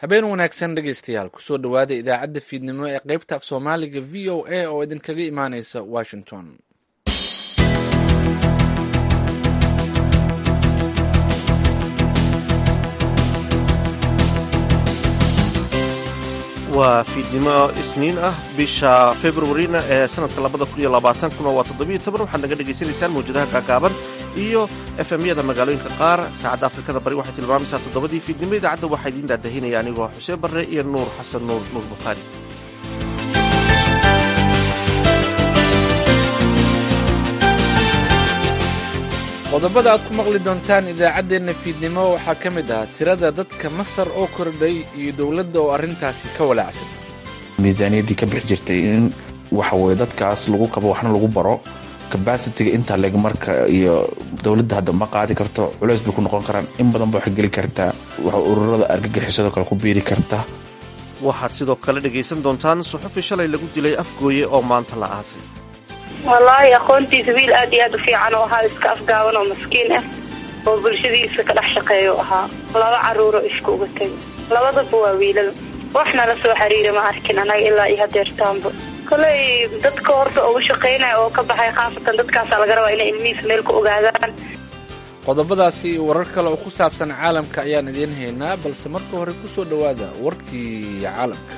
habeen wanaagsan dhegaystayaal kusoo dhowaada idaacadda fiidnimo ee qaybta af soomaaliga v o a oo idinkaga imaaneysa washington waa fiidnimo isniin ah bisha februarina ee sanadka labada kun iyo labaatankuna waa toddobiyo toban waxaad naga dhegaysanaysaan mawjadaha gaagaaban iyo efemyada magaalooyinka qaar saacadda afrikada bari waxay tilmaamaysaa toddobadii fiidnimo idaacadda waxaa idiin daadahinaya anigoo xuseen barre iyo nuur xasan nuur nuur bukhaari qodobada aad ku maqli doontaan idaacaddeenna fiidnimo waxaa ka mid ah tirada dadka masar oo kordhay iyo dowladda oo arrintaasi ka walaacsan miisaaniyaddii ka bixi jirtay in waxa weye dadkaas lagu kabo waxna lagu baro kabasitiga intaa leg marka iyo dowladda hadda ma qaadi karto culeys bay ku noqon karaan in badan ba waxay geli kartaa waxa ururada argagixisado kale ku biiri karta waxaad sidoo kale dhegaysan doontaan suxufi shalay lagu dilay afgooye oo maanta la aasay wallaahi aqoontiisa wiil aad iyo aad u fiican oo ahaa iska afgaaban oo maskiin ah oo bulshadiisa ka dhex shaqeeya ahaa laba caruuro isku uga tegay labadaba waa wiilal waxna la soo xiriira ma arkin anaga ilaa iyo hadeertaanba koley dadka horta ugu shaqaynaya oo ka baxay khaasatan dadkaasa laga rabaa inay ilmihiisa meel ku ogaadaan qodobadaasi iyo warar kale oo ku saabsan caalamka ayaan idiin haynaa balse marka hore ku soo dhowaada warkii caalamka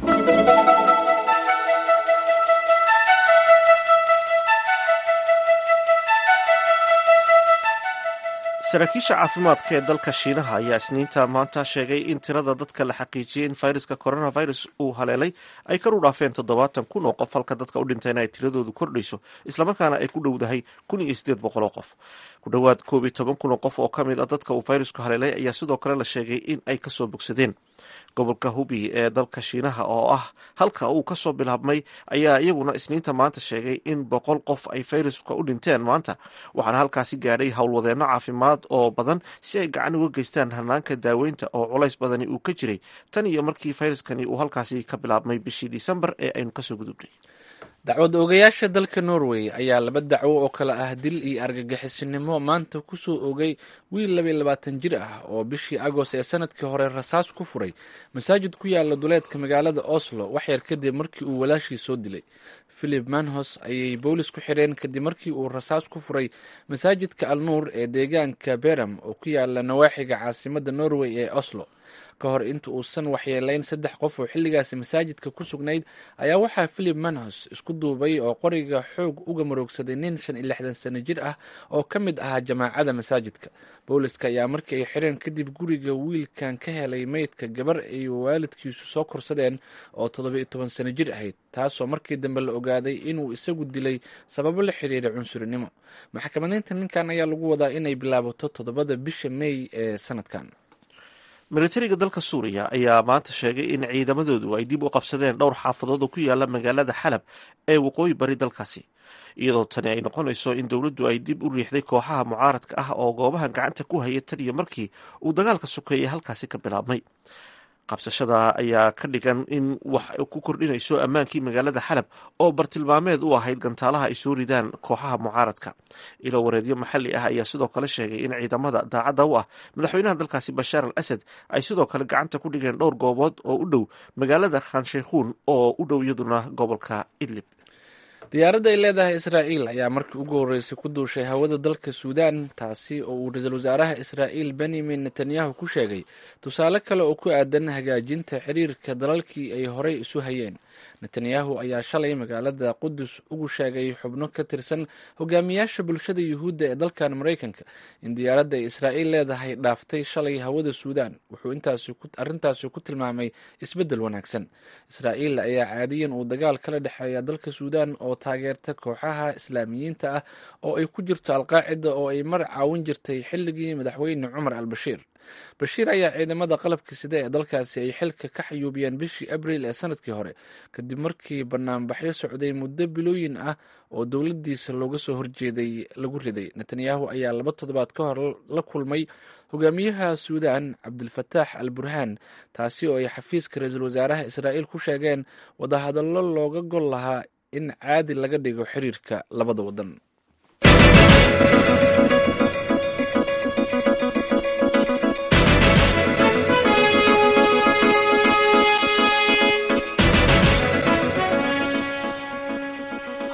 saraakiisha caafimaadka ee dalka shiinaha ayaa isniinta maanta sheegay in tirada dadka la xaqiijiyey in fayraska coronavirus uu haleelay ay kar u dhaafeen toddobaatan kun oo qof halka dadka u dhintayna ay tiradoodu kordhayso islamarkaana ay ku dhowdahay kun iyo sideed boqol oo qof ku dhowaad koob iyo toban kun oo qof oo ka mid a dadka uu fayrasku haleelay ayaa sidoo kale la sheegay in ay kasoo bogsadeen gobolka hubi ee dalka shiinaha oo ah halka uu kasoo bilaabmay ayaa iyaguna isniinta maanta sheegay in boqol qof ay fayraska u dhinteen maanta waxaana halkaasi gaadhay howlwadeenno caafimaad oo badan si ay gacan uga geystaan hanaanka daaweynta oo culays badani uu ka jiray tan iyo markii fayraskani uu halkaasi ka bilaabmay bishii disembar ee aynu kasoo gudubnay dacwad oogayaasha dalka norway ayaa laba dacwo oo kale ah dil iyo argagixisinimo maanta kusoo ogay wiil labaiy labaatan jir ah oo bishii agost ee sanadkii hore rasaas ku furay masaajid ku yaala duleedka magaalada oslo waxyar kadib markii uu walaashii soo dilay philip manhos ayay boolis ku xireen kadib markii uu rasaas ku furay masaajidka alnuur ee deegaanka beram oo ku yaala nawaaxiga caasimada norway ee oslo ka hor inta uusan waxyeelayn saddex qof oo xilligaasi masaajidka ku sugnayd ayaa waxaa philip manhos isku duubay oo qoriga xoog uga maroogsaday nin shan iyo lixdan sano jir ah oo ka mid ahaa jamaacada masaajidka booliska ayaa markii ay xireen kadib guriga wiilkan ka helay meydka gabar ay waalidkiisu soo korsadeen oo toddoba-iyo toban sano jir ahayd taasoo markii dambe la ogaaday inuu isagu dilay sababo la xiriira cunsurinimo maxkamadeynta ninkan ayaa lagu wadaa inay bilaabato toddobada bisha mey ee sanadkan militariga dalka suuriya ayaa maanta sheegay in ciidamadoodu ay dib u qabsadeen dhowr xaafadood oo ku yaala magaalada xalab ee waqooyi bari dalkaasi iyadoo tani ay noqonayso in dowladdu ay dib u riixday kooxaha mucaaradka ah oo goobahan gacanta ku haya tan iyo markii uu dagaalka sokeeyey halkaasi ka bilaabmay qabsashada ayaa ka dhigan in wax ku kordhinayso ammaankii magaalada xalab oo bartilmaameed u ahayd gantaalaha ay soo ridaan kooxaha mucaaradka ilo wareedyo maxalli ah ayaa sidoo kale sheegay in ciidamada daacadda u ah madaxweynaha dalkaasi bashaar al asad ay sidoo kale gacanta ku dhigeen dhowr goobood oo u dhow magaalada khanshaykhuun oo u dhow iyaduna gobolka idlib diyaaradda ay leedahay israa'iil ayaa markii ugu horreysay ku duushay hawada dalka suudaan taasi oo uu ra-iisul wasaaraha israa'iil benyamin netanyahu ku sheegay tusaale kale oo ku aadan hagaajinta xiriirka dalalkii ay horey isu hayeen netanyahu ayaa shalay magaalada qudus ugu sheegay xubno ka tirsan hogaamiyaasha bulshada yuhuudda ee dalkan maraykanka in diyaaradda ay israa'iil leedahay dhaaftay shalay hawada suudaan wuxuu arrintaasi ku tilmaamay isbeddel wanaagsan israa'iil ayaa caadiyan uu dagaal kala dhexeeya dalka suudaan oo taageerta kooxaha islaamiyiinta ah oo ay ku jirto alqaacida oo ay mar caawin jirtay xilligii madaxweyne cumar al bashiir bashiir ayaa ciidamada qalabka sida ee dalkaasi ay xilka ka xayuubiyeen bishii abriil ee sanadkii hore kadib markii banaanbaxyo socday muddo bilooyin ah oo dowladiisa looga soo horjeeday lagu riday netanyahu ayaa laba toddobaad ka hor la kulmay hogaamiyaha suudaan cabdilfataax al burhaan taasi oo ay xafiiska ra-iisul wasaaraha israa'iil ku sheegeen wadahadallo looga gol lahaa in caadi laga dhigo xiriirka labada wadan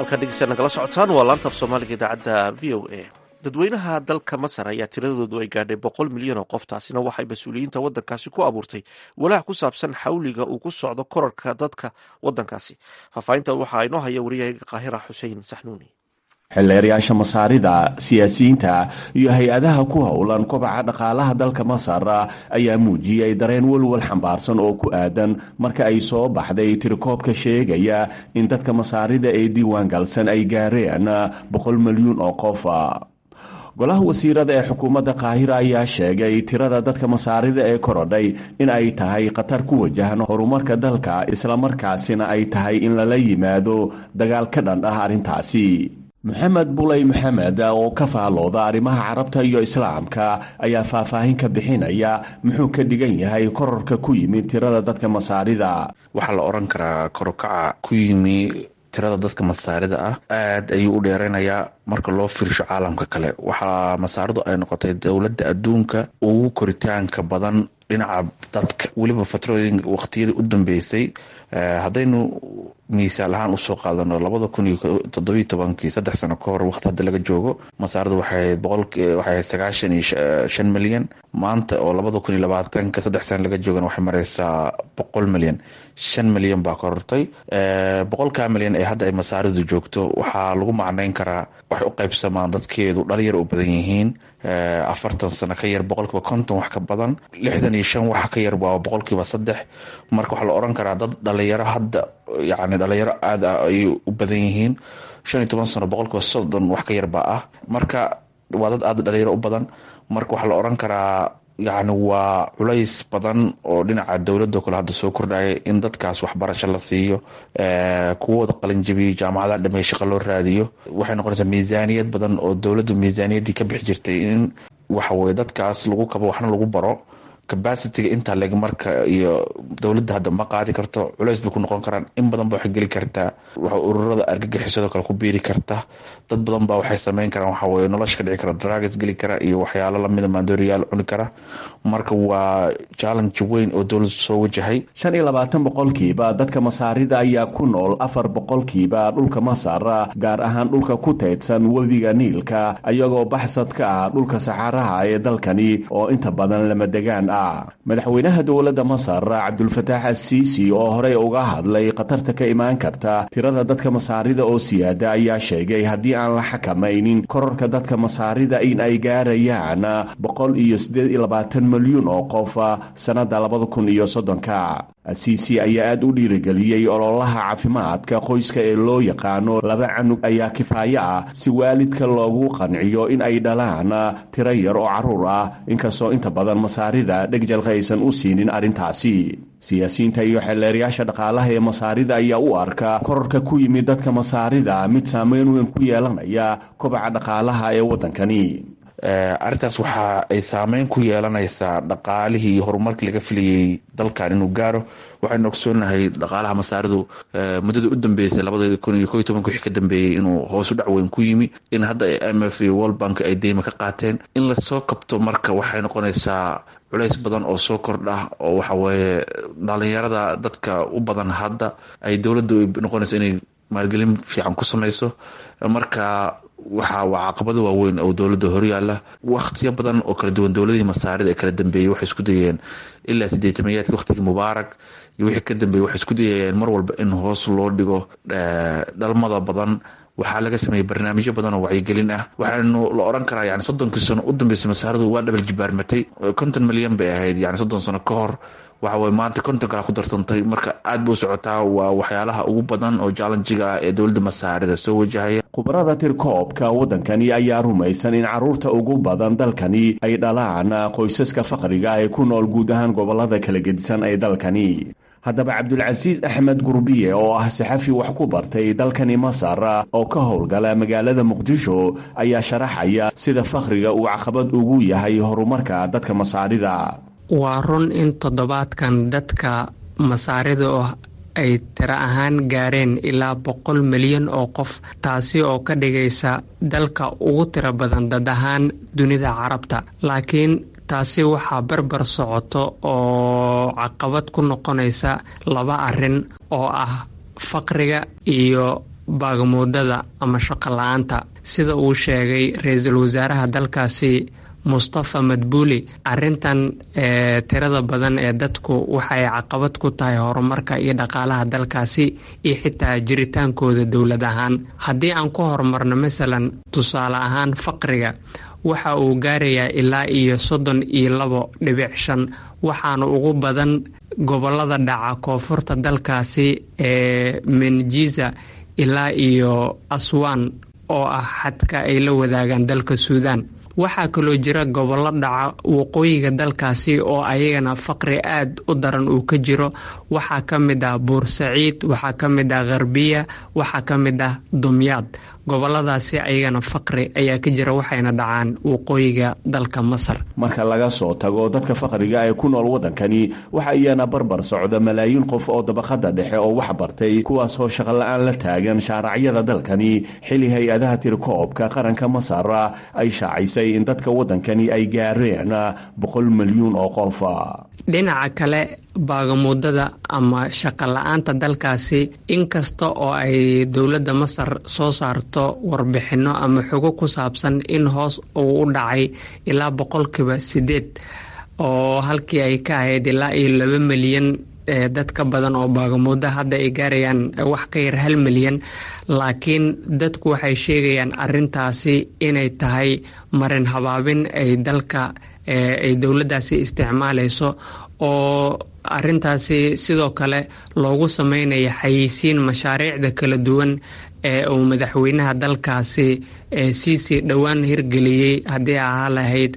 halkaa dhegeystaad nagala socotaan waa laanta af soomaaliga idaacadda v o a dadweynaha dalka masar ayaa tiradoodu ay gaadhay boqol milyan oo qof taasina waxay mas-uuliyiinta waddankaasi ku abuurtay walaac ku saabsan xawliga uu ku socdo korarka dadka waddankaasi faahfaahinta waxaa inoo haya wariyahaga qaahira xuseen saxnuuni xildheerayaasha masaarida siyaasiyiinta iyo hay-adaha ku howlan kobaca dhaqaalaha dalka masar ayaa muujiyey dareen welwel xambaarsan oo ku aadan marka ay soo baxday tirikoobka sheegaya in dadka masaarida ee diiwaan galsan ay gaareen boqol milyuun oo qof golaha wasiirada ee xukuumadda qaahira ayaa sheegay tirada dadka masaarida ee korodhay in ay tahay khatar ku wajahan horumarka dalka islamarkaasina ay tahay in lala yimaado dagaal ka dhan ah arrintaasi maxamed buley maxamed oo ka faalooda arrimaha carabta iyo islaamka ayaa faahfaahin ka bixinaya muxuu ka dhigan yahay kororka ku yimid tirada dadka masaarida waxaa la odhan karaa korokaca ku yimi tirada dadka masaarida ah aada ayuu u dheereynayaa marka loo fiirsho caalamka kale waxaa masaaridu ay noqotay dowladda adduunka ugu koritaanka badan dhinaca dadka weliba fatrooyin waqtiyadii u dambeysay haddaynu miisaal ahaan usoo qaadano labada kun iyo toddobiyo tobankii saddex sano ka hor waqti hadda laga joogo masaaradu waxay boqolwaxay sagaashan iyo shan milyan maanta oo labada kun iyo labaatanka saddex sano laga joogana waxay mareysaa boqol milyan shan milyan baa korortay boqolkaa milyan ee hadda ay masaaridu joogto waxaa lagu macneyn karaa waxay u qaybsamaan dadkeedu dhalinyar u badan yihiin afartan sano ka yar boqolkiiba konton wax ka badan lixdan iyo shan wax ka yar waa boqolkiiba saddex marka waxaa la oran karaa dad dhalinyaro hadda yani dhalinyaro aada ah ayay u badan yihiin shan iyo toban sano boqolkiiba soddon wax ka yarbaa ah marka waa dad aada dhalinyaro u badan marka waxaa la oran karaa yacni waa culays badan oo dhinaca dowladoo kale hadda soo kordhaya in dadkaas waxbarasho la siiyo kuwooda qalinjabiyo jaamacadaha dhamey shaqo loo raadiyo waxay noqonaysaa miisaaniyad badan oo dowladdu miisaaniyaddii ka bixi jirtay in waxaweye dadkaas lagu kabo waxna lagu baro cabacitiga intaa leg marka iyo dowladda hadda ma qaadi karto culeys bay ku noqon karaan in badan ba waxay geli kartaa ururada argagixisadoo kale ku biiri karta dad badan ba waxay sameyn karaan waxaweye nolosha ka dhici kara drags geli kara iyo waxyaalo lamida maandooriyaal cuni kara marka waa challenge weyn oo dowladdu soo wajahay shan iyo labaatan boqolkiiba dadka masaarida ayaa ku nool afar boqolkiiba dhulka masar gaar ahaan dhulka ku teydsan webiga niilka iyagoo baxsad ka ah dhulka saxaaraha ee dalkani oo inta badan lama degaan madaxweynaha dowladda masar cabdulfataax asiisi oo horey uga hadlay khatarta ka imaan karta tirada dadka masaarida oo siyaada ayaa sheegay haddii aan la xakamaynin korarka dadka masaarida in ay gaarayaan boqol iyo siddeed iyo labaatan milyuun oo qof sannada labada kun iyo soddonka asiisi ayaa aada u dhiirigeliyey ololaha caafimaadka qoyska ee loo yaqaano laba canug ayaa kifaayo ah si waalidka loogu qanciyo in ay dhalaan tiro yar oo carruur ah inkastoo inta badan masaarida dhegjalka aysan u siinin arrintaasi siyaasiyiinta iyo xeelleerayaasha dhaqaalaha ee masaarida ayaa u arka korarka ku yimid dadka masaarida mid saameyn weyn ku yeelanaya kobaca dhaqaalaha ee waddankani arrintaas waxa ay saameyn ku yeelanaysaa dhaqaalihii iyo horumarkii laga filayay dalkan inuu gaaro waxaynu ogsoonahay dhaqaalaha masaaridu muddada u dambeysay labada kun iyo ko iyo tobanka wixii ka dambeeyey inuu hoosu dhac weyn ku yimi in hadda m f iyo world bank ay deyma ka qaateen in lasoo kabto marka waxay noqonaysaa culays badan oo soo kordha oo waxaweye dhalinyarada dadka u badan hadda ay dowladdu noqonayso inay maalgelin fiican ku samayso marka waxa waa caqabado waaweyn oo dowladda horyaala wakhtiyo badan oo kala duwan dowladihii masaarida ee kala dambeeyey waxay isku dayeen ilaa sideetamayaadki waqtigii mubaarak iyo wixii ka dambeeyey waxay isku dayayeen mar walba in hoos loo dhigo dhalmada badan waxaa laga sameeyey barnaamijyo badan oo wacyigelin ah waxaanu la oran karaa yani soddonkii sano u dambeysay masaaridu waa dhabal jibaarmatay konton milyan bay ahayd yani soddon sano ka hor waxaweye maanta konton kala ku darsantay marka aad bay u socotaa waa waxyaalaha ugu badan oo jallenjiga ah ee dowladda masaarida soo wajahaya khubarada tirkoobka waddankani ayaa rumaysan in carruurta ugu badan dalkani ay dhalaan qoysaska faqriga ee ku nool guud ahaan gobollada kala gedisan ee dalkani haddaba cabdulcasiis axmed gurbiye oo ah saxafi wax ku bartay dalkani masar oo ka howlgala magaalada muqdisho ayaa sharaxaya sida fakhriga uu caqabad ugu yahay horumarka dadka masaarida waa run in toddobaadkan dadka masaarida oo ay tiro ahaan gaareen ilaa boqol milyan oo qof taasi oo ka dhigaysa dalka ugu tiro badan dad ahaan dunida carabta laakiin taasi waxaa barbar socoto oo caqabad ku noqonaysa laba arrin oo ah faqriga iyo baagamuudada ama shaqo la-aanta sida uu sheegay ra-iisul wasaaraha dalkaasi mustafa madbuuli arintan tirada badan ee dadku waxay caqabad ku tahay horumarka iyo dhaqaalaha dalkaasi iyo xitaa jiritaankooda dowlad ahaan haddii aan ku horumarno masalan tusaale ahaan faqriga waxa uu gaarayaa ilaa iyo soddon iyo labo dhibic shan waxaana ugu badan gobolada dhaca koonfurta dalkaasi ee menjiza ilaa iyo aswan oo ah xadka ay la wadaagaan dalka suudaan waxaa kaloo jira gobollo dhaca waqooyiga dalkaasi oo ayagana faqri aad u daran uu ka jiro waxaa ka mid ah buursaciid waxaa ka mid ah kharbiya waxaa ka mid ah dumyaad goboladaasi ayagana faqri ayaa ka jira waxayna dhacaan waqooyiga dalka masar marka laga soo tago dadka faqriga ee ku nool waddankani waxa iyana barbar socda malaayiin qof oo dabaqada dhexe oo wax bartay kuwaasoo shaqola-aan la taagan shaaracyada dalkani xili hay-adaha tirikoobka qaranka masar ay shaacisay in dadka waddankani ay gaareen boqol milyuun oo qof dhinaca kale baagamuudada ama shaqo la-aanta dalkaasi inkasta oo ay dowladda masar soo saarto warbixinno ama xogo ku saabsan in hoos uu u dhacay ilaa boqolkiiba sideed oo halkii ay ka ahayd ilaa iyo laba milyan dad ka badan oo baagamuuda hadda ay gaarayaan wax ka yar hal milyan laakiin dadku waxay sheegayaan arintaasi inay tahay marin habaabin ay dalka ay dowladdaasi isticmaalayso oo arintaasi sidoo kale loogu sameynaya xayeysiin mashaariicda kala duwan ee uu madaxweynaha dalkaasi siisii dhowaan hirgeliyey haddii ahaa lahayd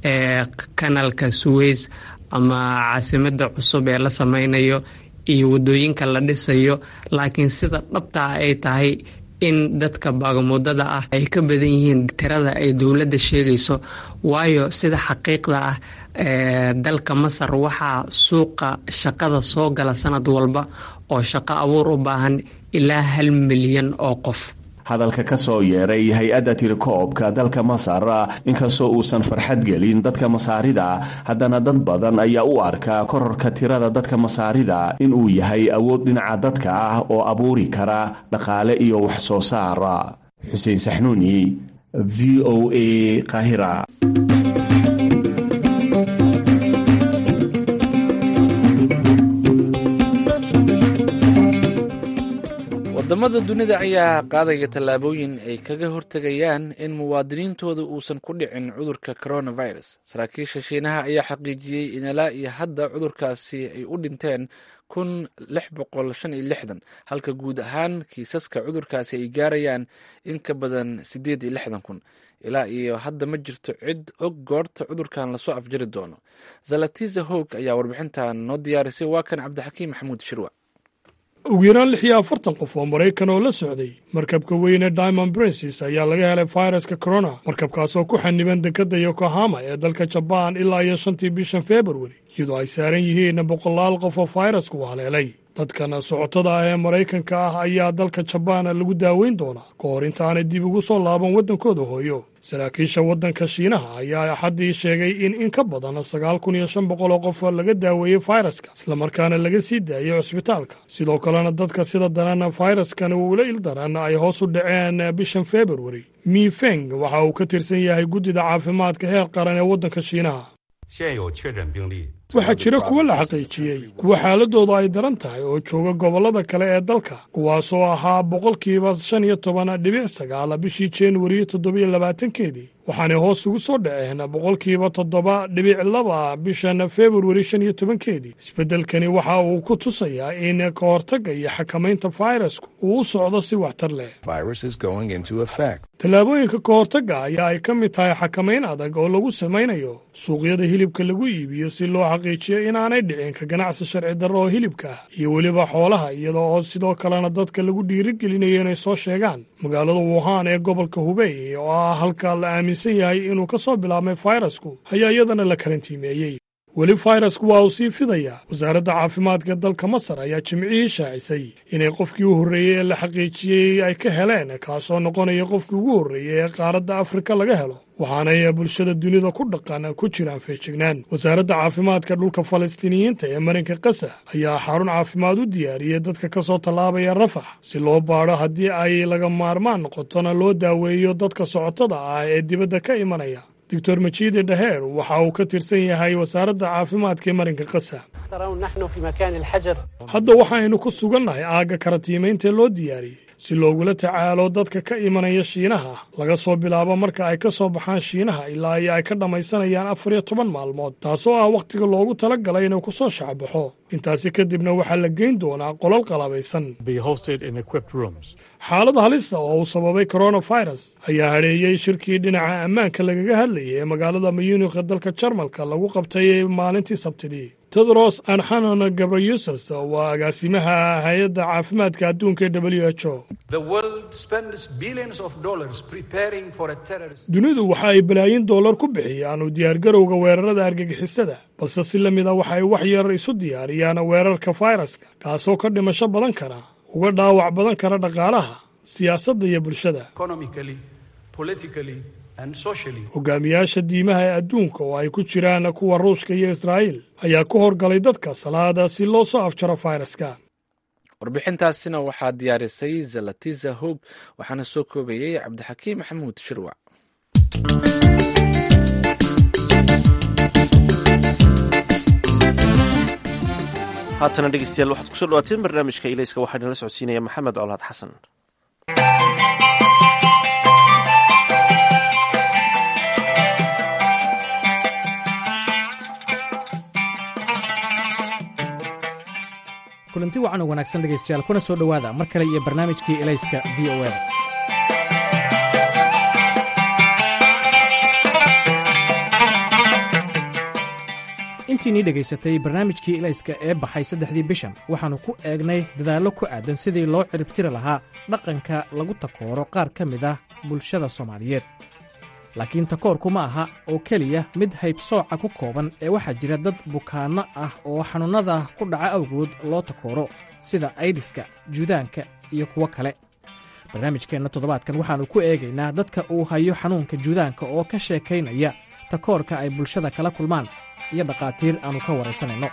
kanalka suweys ama caasimada cusub ee la sameynayo iyo wadooyinka la dhisayo laakiin sida dhabtaa ay tahay in dadka baagamuudada ah ay ka badan yihiin tirada ay dowladda sheegayso waayo sida xaqiiqda ah dalka masar waxaa suuqa shaqada soo gala sanad walba oo shaqo abuur u baahan ilaa hal milyan oo qof hadalka ka soo yeeray hay-adda tirikoobka dalka masar inkastoo uusan farxad gelin dadka masaarida haddana dad badan ayaa u arka kororka tirada dadka masaarida inuu yahay awood dhinaca dadka ah oo abuuri kara dhaqaale iyo wax soo saar xuseen saxnuuni v o a qahira wadamada dunida ayaa qaadaya tallaabooyin ay kaga hortegayaan in muwaadiniintooda uusan ku dhicin cudurka coronavirus saraakiisha shiinaha ayaa xaqiijiyey in ilaa iyo hadda cudurkaasi ay u dhinteen kun lix boqol shan iyo lixdan halka guud ahaan kiisaska cudurkaasi ay gaarayaan in ka badan siddeed iyo lixdan kun ilaa iyo hadda ma jirto cid og goorta cudurkan lasoo afjari doono zalatiza hog ayaa warbixintan noo diyaarisay waa kan cabdixakiim maxamuud shirwa ugu yaraan lix iyo afartan qof oo maraykan oo la socday markabka weyne diamond princes ayaa laga helay fayraska corona markabkaasoo ku xaniban dekedda yokohama ee dalka jabaan ilaa iyo shantii bishan februari iyadoo ay saaran yihiin boqolaal qof oo fayrasku haleelay dadkan socotada ah ee maraykanka ah ayaa dalka jabaan lagu daaweyn doonaa ka hor intaanay dib ugu soo laaban waddankooda hooyo saraakiisha waddanka shiinaha ayaa axaddii sheegay in in ka badan sagaal kun iyo shan boqol oo qof laga daaweeyey fayraska islamarkaana laga sii daayey cusbitaalka sidoo kalena dadka sida daran fayraskan uula il daran ay hoos u dhaceen bishan februari mifeng waxa uu ka tirsan yahay guddida caafimaadka heer qaran ee waddanka shiinaha waxaa jira kuwo la xaqiijiyey kuwa xaaladooda ay daran tahay oo jooga gobollada kale ee dalka kuwaasoo ahaa boqolkiiba shan iyo toban dhibic sagaal bishii januari toddobiyo labaatankeedii waxaanay hoos ugu soo dhaceen boqolkiiba toddoba dhibic laba bishan februari shan iyo tobankeedii isbeddelkani waxa uu ku tusayaa in ka hortagga iyo xakamaynta fayrasku uu u socdo si waxtar leh tallaabooyinka ka hortagga ayaa ay ka mid tahay xakamayn adag oo lagu samaynayo suuqyada hilibka lagu iibiyo si loo xaqiijiyo inaanay dhicin ka ganacsi sharci darro oo hilibka ah iyo weliba xoolaha iyada oo sidoo kalena dadka lagu dhiirigelinayo inay soo sheegaan magaalada wuhan ee gobolka hubey oo ah halka la aaminsan yahay inuu ka soo bilaabmay fayrasku ayaa iyadana la karantiimeeyey weli fayrasku waa uu sii fidayaa wasaaradda caafimaadka dalka masar ayaa jimcihii shaacisay inay qofkii u horreeyey ee la xaqiijiyey ay ka heleen kaasoo noqonaya qofkii ugu horreeyey ee qaaradda afrika laga helo waxaanay bulshada dunida ku dhaqan ku jiraan feejignaan wasaaradda caafimaadka dhulka falastiiniyiinta ee marinka kasa ayaa xarun caafimaad u diyaariyey dadka ka soo tallaabaya rafax si loo baadho haddii ay laga maarmaan noqotona loo daaweeyo dadka socotada ah ee dibadda ka imanaya doctor majiide dhaheer waxa uu ka tirsan yahay wasaaradda caafimaadka ee marinka kasa hadda waxaaynu ku sugannahay aagga karatiimayntaee loo diyaariyey si loogula tacaalo dadka ka imanaya shiinaha laga soo bilaabo marka ay ka soo baxaan shiinaha ilaa iyo ay ka dhammaysanayaan afar iyo toban maalmood taasoo ah wakhtiga loogu tala galay inuu ku soo shacbaxo intaasi kadibna waxaa la geyn doonaa qolal qalabaysan xaalad halisa oo uu sababay koronafirus ayaa hadheeyey shirkii dhinaca ammaanka lagaga hadlayay ee magaalada muyunikha dalka jarmalka lagu qabtay maalintii sabtidii tedros anxanon gabrayusas waa agaasimaha hay-adda caafimaadka adduunka ee w h o dunidu waxa ay balaayin dollar ku bixiyaan u diyaargarowga weerarada argagixisada balse si la mid a waxa ay wax yar isu diyaariyaan weerarka fayraska kaasoo ka dhimasho badan kara uga dhaawac badan kara dhaqaalaha siyaasadda iyo bulshada hogaamiyaasha diimaha ee adduunka oo ay ku jiraan kuwa ruushka iyo israa'iil ayaa ku horgalay dadka salaada si loo soo afjaro fayraska warbixintaasina waxaa diyaarisay zalatiza hob waxaana soo koobayey cabdixakiim maxamuud shirwac haatana dhegeystayaal waxaad kusoo dhawaateen barnaamijka ilayska waxaa inala socodsiinaya maxamed colaad xasan kulanti wacan oo wanaagsan dhegaystayaal kuna soo dhowaada mar kale iyo barnaamijkii elayska v o a intiinii dhegaysatay barnaamijkii elayska ee baxay saddexdii bishan waxaannu ku eegnay dadaallo ku aadan sidii loo ciribtiri lahaa dhaqanka lagu takooro qaar ka mid ah bulshada soomaaliyeed laakiin takoorku ma aha oo keliya mid haybsooca ku kooban ee waxaa jira dad bukaanno ah oo xanuunnada ku dhaca awgood loo takooro sida aydiska juudaanka iyo kuwo kale barnaamijkeenna toddobaadkan waxaannu ku eegaynaa dadka uu hayo xanuunka juudaanka oo ka sheekaynaya takoorka ay bulshada kala kulmaan iyo dhakhaatiir aannu ka waraysanayno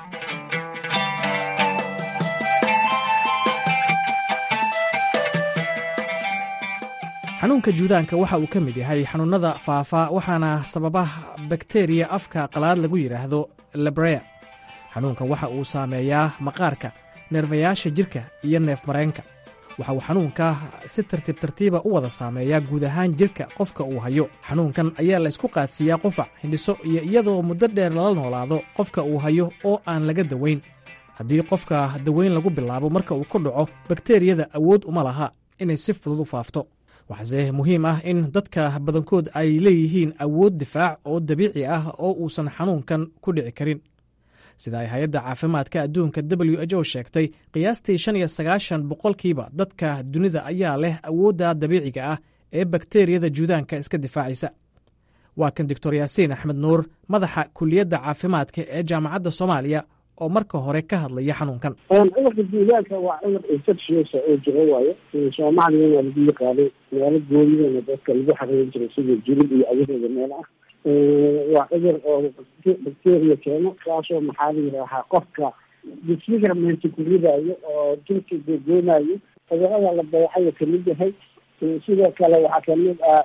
xanuunka juudaanka waxa uu ka mid yahay xanuunnada faafa waxaana sababa bakteriya afka qalaad lagu yidhaahdo labrea xanuunkan waxa uu saameeyaa maqaarka neerfayaasha jidhka iyo neef mareenka waxa uu xanuunka si tartiib tartiiba u wada saameeyaa guud ahaan jidhka qofka uu hayo xanuunkan ayaa la ysku qaadsiiyaa qufac hindhiso iyo iyadoo muddo dheer lala noolaado qofka uu hayo oo aan laga dawayn haddii qofka dawayn lagu bilaabo marka uu ku dhaco bakteriyada awood uma laha inay si fudud u faafto waxaase muhiim ah in dadka badankood ay leeyihiin awood difaac oo dabiici ah oo uusan xanuunkan ku dhici karin sida ay hay-adda caafimaadka adduunka w h o sheegtay qiyaastii shan iyo sagaashan boqolkiiba dadka dunida ayaa leh awoodda dabiiciga ah ee bakteriyada juudaanka iska difaacaysa waa kan doctor yaasiin axmed nuur madaxa kuliyadda caafimaadka ee jaamacadda soomaaliya oo marka hore ka hadlaya xanuunkan cudurka juudaanka waa cudur infectious oo jiro waayo soomaaliyana lagu yaqaanay meelo goonidana dadka lagu xareerin jiray sida julub iyo agaheeda meel ah waa cudur oo bacteria keeno kaasoo maxaa la yidhaahaa qofka disfigurement ku ridayo oo jirka googoonayo cudurada la dayacayo kamid yahay sidoo kale waxaa kamid ah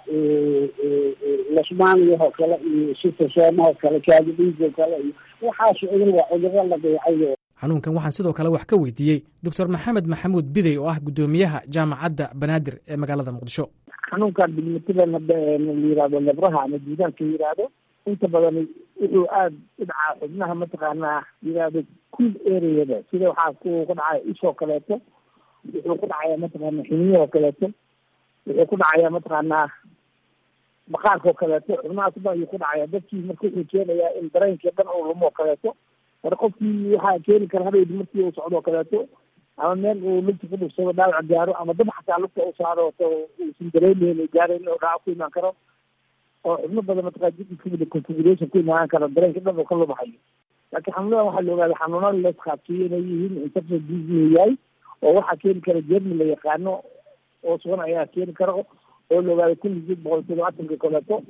lasmaaniyahoo kale iyo sitosoomahoo kale kaadidhiigoo kale iyo waxaas cudur waa cuduro la dayacayo xanuunkan waxaan sidoo kale wax ka weydiiyey doctor maxamed maxamuud bidey oo ah guddoomiyaha jaamacadda banaadir ee magaalada muqdisho xanuunkan digmatidan la yihahdo lebraha ama juudaanka yihahdo inta badan wuxuu aada u dhacaa xubnaha mataqaanaa yihahdo cool areada sida waxaa ku ku dhacaya ishoo kaleeto wuxuu ku dhacayaa mataqaana xiniyahoo kaleeto wuxuu ku dhacayaa mataqaanaa maqaarkao kaleeto xubnahaas ba ayuu ku dhacaya dadkii marka wuxuu keenayaa in dareenkii dhan uu lumo kaleeto mar qofkii waxaa keeni kara hadhowdi markii uu socdo kaleeto ama meel uu lugta ku dhugsado dhaawac gaaro ama dab xataa lugta u saaro uusan dareemeyn gaarayn oo dhaawac ku imaan karo oo xubno badan mataqaa jidka configuration ku imaan karo dareenka dhan uu ka lumahayo laakiin xanuunadan waxaa la ogaaday xanuunada la isqaadsiiyo inay yihiin infection disease yahay oo waxaa keeni kara jermi la yaqaano oo sugan ayaa keeni kara oo la ogaaday kun iyo sideed boqol todobaatanka kaleeto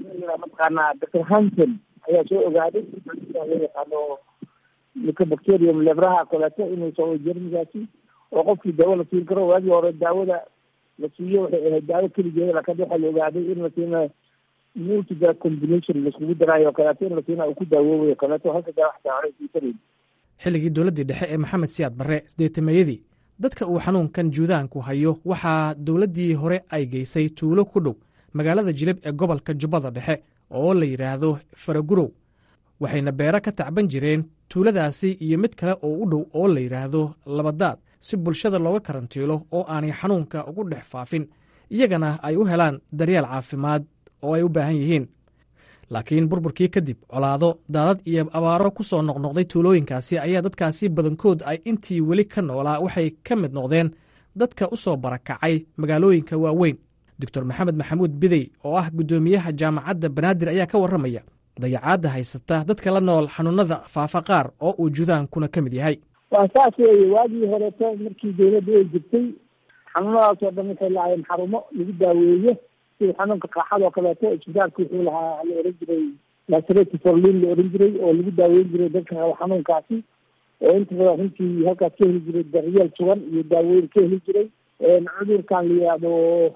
mataqaanaa doctor hanson ayaa soo ogaaday loo yaqaano mycobacterium lebraha koleeto inuu soo jermigaasi oo qofkii daawo la siin karo waagii hore daawada la siiyo waxay ahayd daawo keligeeda laakiin waxaa la ogaaday in la siina multidrug combination laiskugu daraayo kaleeto in la siina uu ku daawoobayo kaleeto halka daa wax daawada siisanayn xilligii dowladdii dhexe ee maxamed siyaad barre sideetameeyadii dadka uu xanuunkan juudaanku hayo waxaa dowladdii hore ay geysay tuulo ku dhow magaalada jilib ee gobolka jubbada dhexe oo la yidhaahdo faragurow waxayna beero ka tacban jireen tuuladaasi iyo mid kale oo u dhow oo la yidhaahdo labadaad si bulshada looga karantiilo oo aanay xanuunka ugu dhex faafin iyagana ay u helaan daryeel caafimaad oo ay u baahan yihiin laakiin burburkii kadib colaado daadad iyo abaaro ku soo noqnoqday tuulooyinkaasi ayaa dadkaasi badankood ay intii weli ka noolaa waxay ka mid noqdeen dadka u soo barakacay magaalooyinka waaweyn doctor maxamed maxamuud bidey oo ah guddoomiyaha jaamacadda banaadir ayaa ka warramaya dayacaadda haysata dadka la nool xanuunada faafa qaar oo uu judaankuna ka mid yahay waa saas weeye waagii horeeto markii dawladda ay jirtay xanuunadaasoo dhan waxay lahaayeen xarumo lagu daaweeyo sida xanuunka qaaxada oo kaleeto isbitaalka wuxuu lahaa la oran jiray laserati forlin la oran jiray oo lagu daaweyn jiray dadka qaba xanuunkaasi oo inta badan runtii halkaas ka heli jiray daryeel sugan iyo daaweyn ka heli jiray cudurkan la yihahdo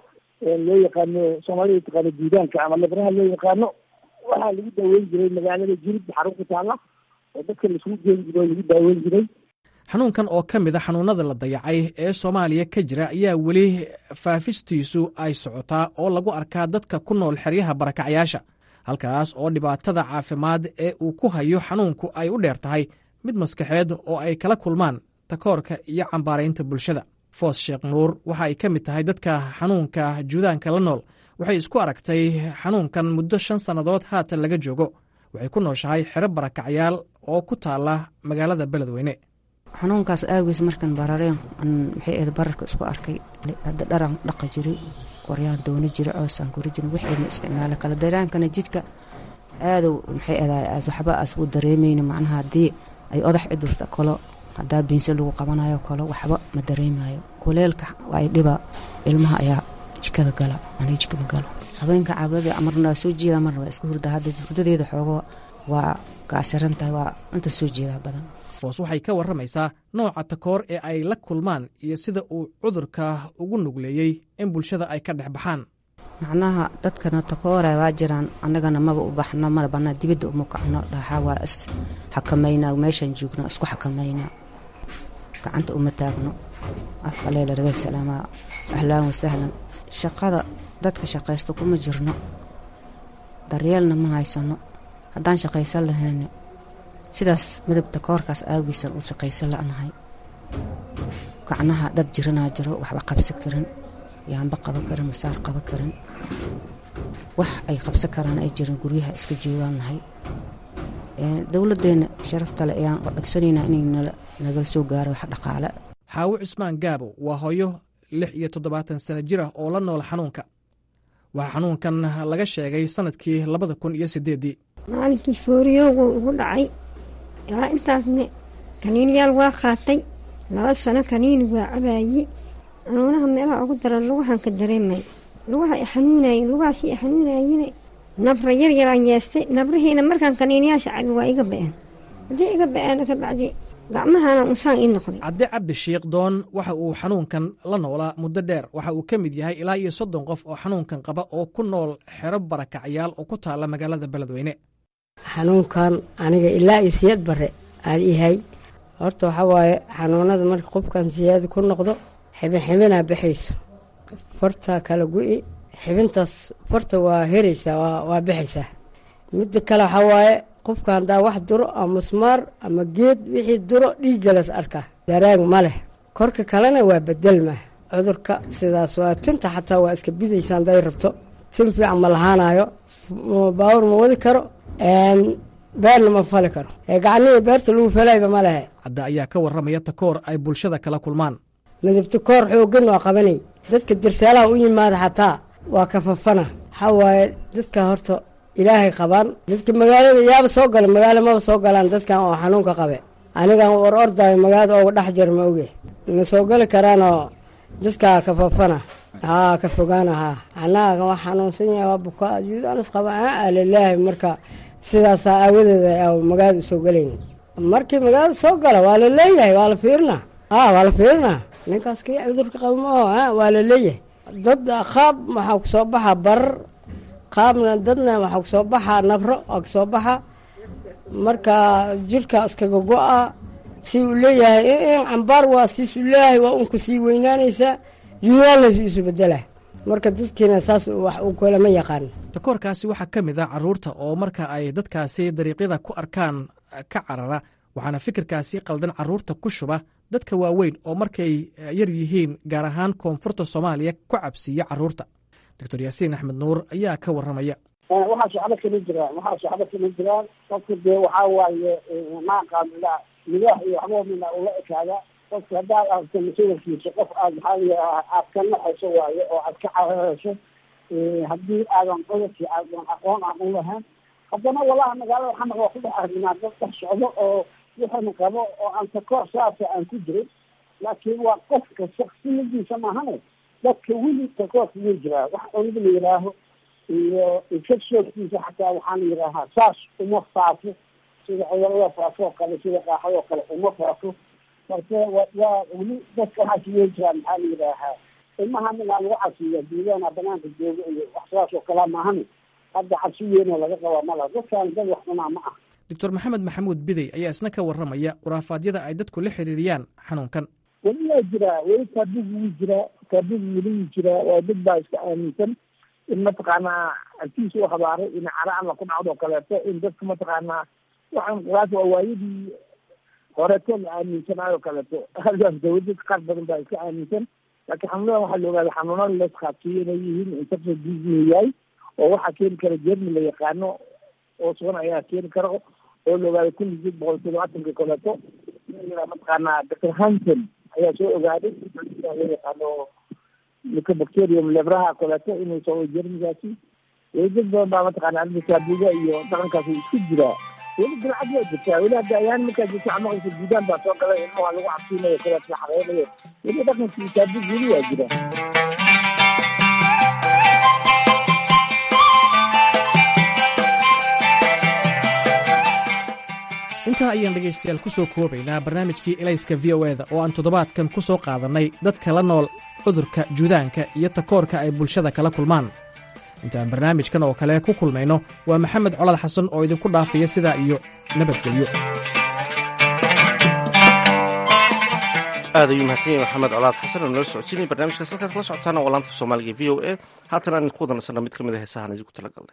loo yaqaano soomaalida taqaano diidaanka ama lebraha loo yaqaano waxaa lagu daaweyn jiray magaalada jilib xarun ku taala oo dadka laisugu geyn jiro lagu daaweyn jiray xanuunkan oo ka mid a xanuunada la dayacay ee soomaaliya ka jira ayaa weli faafistiisu ay socotaa oo lagu arkaa dadka ku nool xeryaha barakacyaasha halkaas oo dhibaatada caafimaad ee uu ku hayo xanuunku ay u dheer tahay mid maskaxeed oo ay kala kulmaan takoorka iyo cambaaraynta bulshada foos sheekh nuur waxa ay ka mid tahay dadka xanuunka juudaanka la nool waxay isku aragtay xanuunkan muddo shan sannadood haatan laga joogo waxay ku nooshahay xero barakacyaal oo ku taala magaalada beledweyne xanuunkaas aagiis markan barareen maxay ahayd bararka isku arkay hadda dharan dhaqa jiray qoryaan doona jira coosaan kori jirin wixayna isticmaala kala daraankana jidhka aadow maxay ahayd waxba as u dareemayna macnaha haddii ay odax cidurta kalo haddaa biinse lagu qabanayo kalo waxba ma dareemayo kuleelka ay dhiba ilmaha ayaa jikada gala anay jikama galo habeenka caabladii marna waa soo jeedaa marna waa iska hurda hadda hurdadeeda xoogo waa gaasiran tahay waa inta soo jeedaa badan foos waxay ka warramaysaa nooca takoor ee ay la kulmaan iyo sida uu cudurka ugu nugleeyey in bulshada ay ka dhex baxaan macnaha dadkana takoora waa jiraan annagana maba u baxno mana bannaa dibadda uma kacno dhaxaa waa is xakamaynaa meeshaan joogno isku xakamaynaa gacanta uma taagno afka leela ragal salaamaa ahlaan wasahlan shaqada dadka shaqaysto kuma jirno daryeelna ma haysano haddaan shaqaysan lahayna sidaas midabta koorkaas aagiisan u shaqaysan la'nahay gacnaha dad jiranaa jiro waxba qabsan karin yaanba qaban karin masaar qaban karin wax ay qabsan karaan ay jiran guryaha iska joogaan nahay dowladdeena sharaftale ayaan codsanaynaa inay nagala soo gaaro wax dhaqaale xaawo cusmaan gaabo waa hooyo lix iyo toddobaatan sano jir ah oo la nool xanuunka waxaa xanuunkan laga sheegay sannadkii labada kun iyo siddeeddii maalinkii fooriyoogu ugu dhacay ilaa intaasne kaniiniyaal waa qaatay laba sano kaniini waa cabaayey xanuunaha meelaha ugu daran lugahan ka dareemay lugaha i xanuunayey lugahaasii i xanuunayene nabra yar yaraan yeestay nabrihiina markaan kaniiniyaasha cabi waa iga ba-een haddii iga ba-een kabacdi gacmahana unsaan ii noqday cabdi cabdi shiikh doon waxa uu xanuunkan la noolaa muddo dheer waxa uu ka mid yahay ilaa iyo soddon qof oo xanuunkan qaba oo ku nool xero barakacyaal oo ku taala magaalada beledweyne xanuunkan aniga ilaa iyo siyad bare aan ihay horta waxaa waaye xanuunada marka qofkan siyaada ku noqdo xibin xibinaa baxayso fartaa kala gu-i xibintaas farta waa heraysaa waa baxaysaa midda kale waxaa waaye qofka haddaa wax duro ama musmaar ama geed wixii duro dhiiggalas arkaa daraag ma leh korka kalena waa bedelma cudurka sidaas waa tinta xataa waa iska bidaysa hadday rabto tin fiican ma lahaanayo baawur ma wadi karo beerna ma fali karo ee gacnihii beerta lagu falayba ma lehe hadda ayaa ka warramaya takoor ay bulshada kala kulmaan midabta koor xooggan waa qabanay dadka dirsaalaha u yimaada xataa waa kafafana waxaa waaye dadka horta ilaahay qabaan dadka magaalada yaaba soo gala magaalo maba soo galaan dadkan oo xanuunka qabe anigan war ordayo magaalada ooga dhex jir ma oge ma soo gali karaanoo dadkaa kafafana haa ka fogaana haa annaga waa xanuunsan yahay waa bukaa juudaanis qaba aa lilaahi marka sidaasaa aawadeeda magaalada usoo gelayn markii magaalada soo gala waa la leeyahay waa la fiirinaa aa waa la fiirinaa ninkaas kii cudurka qaba ma aho a waa la leeyahay dad qaab waxaa kusoo baxa barar qaabna dadna waxaa kusoo baxa nabro waa kasoo baxa marka jirka iskaga go-a si uu leeyahay in cambaar waa siisu leeyahay waa unka sii weynaanaysaa juudaalaysu isu bedela marka dadkiina saas wax uu kalama yaqaan takoorkaasi waxaa ka mid ah carruurta oo marka ay dadkaasi dariiqyada ku arkaan ka carara waxaana fikirkaasi qaldan carruurta ku shuba dadka waaweyn oo markay yar yihiin gaar ahaan koonfurta soomaaliya ku cabsiiya carruurta doctor yaasiin axmed nuur ayaa ka warramaya waxaa shacbo kala jiraan waxaa shacbo kala jiraan qofka dee waxaa waaye maaqaamila midaax iyo waxba mina ula ekaada qofka haddaad aragto mas-uulkiisa qof aad maxaa aad ka naxayso waaye oo aad ka cararayso haddii aadan cudurkii aadan aqoon aan u lahayn haddana walaha magaalada xamar waa ku dhex arginaa dad dhex socdo oo wixana qabo oo aan takoor saasa aan ku jirin laakiin waa qofka shaksiyadiisa maahane dadka weli takoorka wuu jiraa wax cunida la yihaaho iyo infectionkiisa xataa waxaa la yidhaahaa saas uma faafo sida cudurada faafo oo kale sida qaaxada oo kale uma faafo marka waa weli dadka waxaas way jiraan maxaa la yidhaahaa ilmaha minaa lagu casiya duudaana banaanka jooga iyo wax sidaas oo kalea maahane hadda cabsi weynoo laga qabaa malaha dadkaan dad wax cunaa ma ah doctor maxamed maxamuud bidey ayaa isna ka warramaya khuraafaadyada ay dadku la xiriiriyaan xanuunkan weli waa jiraa weli taabigu wuu jiraa taabigu weli wuu jiraa waa dad baa iska aaminsan in mataqaanaa agtiisa u habaaray in cara alla ku dhacdo kaleeto in dadka mataqaanaa waxaan khuraaf waa waayadii horeeto la aaminsanaayo kaleeto halkaas dawladad qaar badan baa iska aaminsan laakiin xanuunadan waxaa la ogaaday xanuunada laskaabsiiyo inay yihiin infection disease yahay oo waxaa keeni kara jermi la yaqaano oo sugan ayaa keeni kara oo la ogaaday kun iyo sideed boqol todobaatanka kaleeto mataqaanaa doctor hanson ayaa soo ogaaday loo yaqaano mycobacterium lebraha kaleeto inuu soo jermigaasi weli dad badan baa mataqaana arrinta taabuga iyo dhaqankaas isku jiraa weli dilcad waa jirtaa weli hadda ayaan markaa jirta amaqaysa guudaan baa soo galay ilmaha lagu cabsiinayo kaleeto la xareynayo weli dhaqankii taabug weli waa jira intaa ayaan dhegaystayaal ku soo koobaynaa barnaamijkii elayska v o eda oo aan toddobaadkan ku soo qaadannay dadka la nool cudurka juudaanka iyo takoorka ay bulshada kala kulmaan intaan barnaamijkan oo kale ku kulmayno waa maxamed colad xasan oo idinku dhaafaya sidaa iyo nabadgelyo aad ayuu mahadsan yahay maxamed colaad xasan oo nala socodsiinaya barnaamijkaas halkaad kala socotaana waa laanta soomaaliga v o a haatan aan idinku wadansana mid ka mid a heesahan idinku tala galnay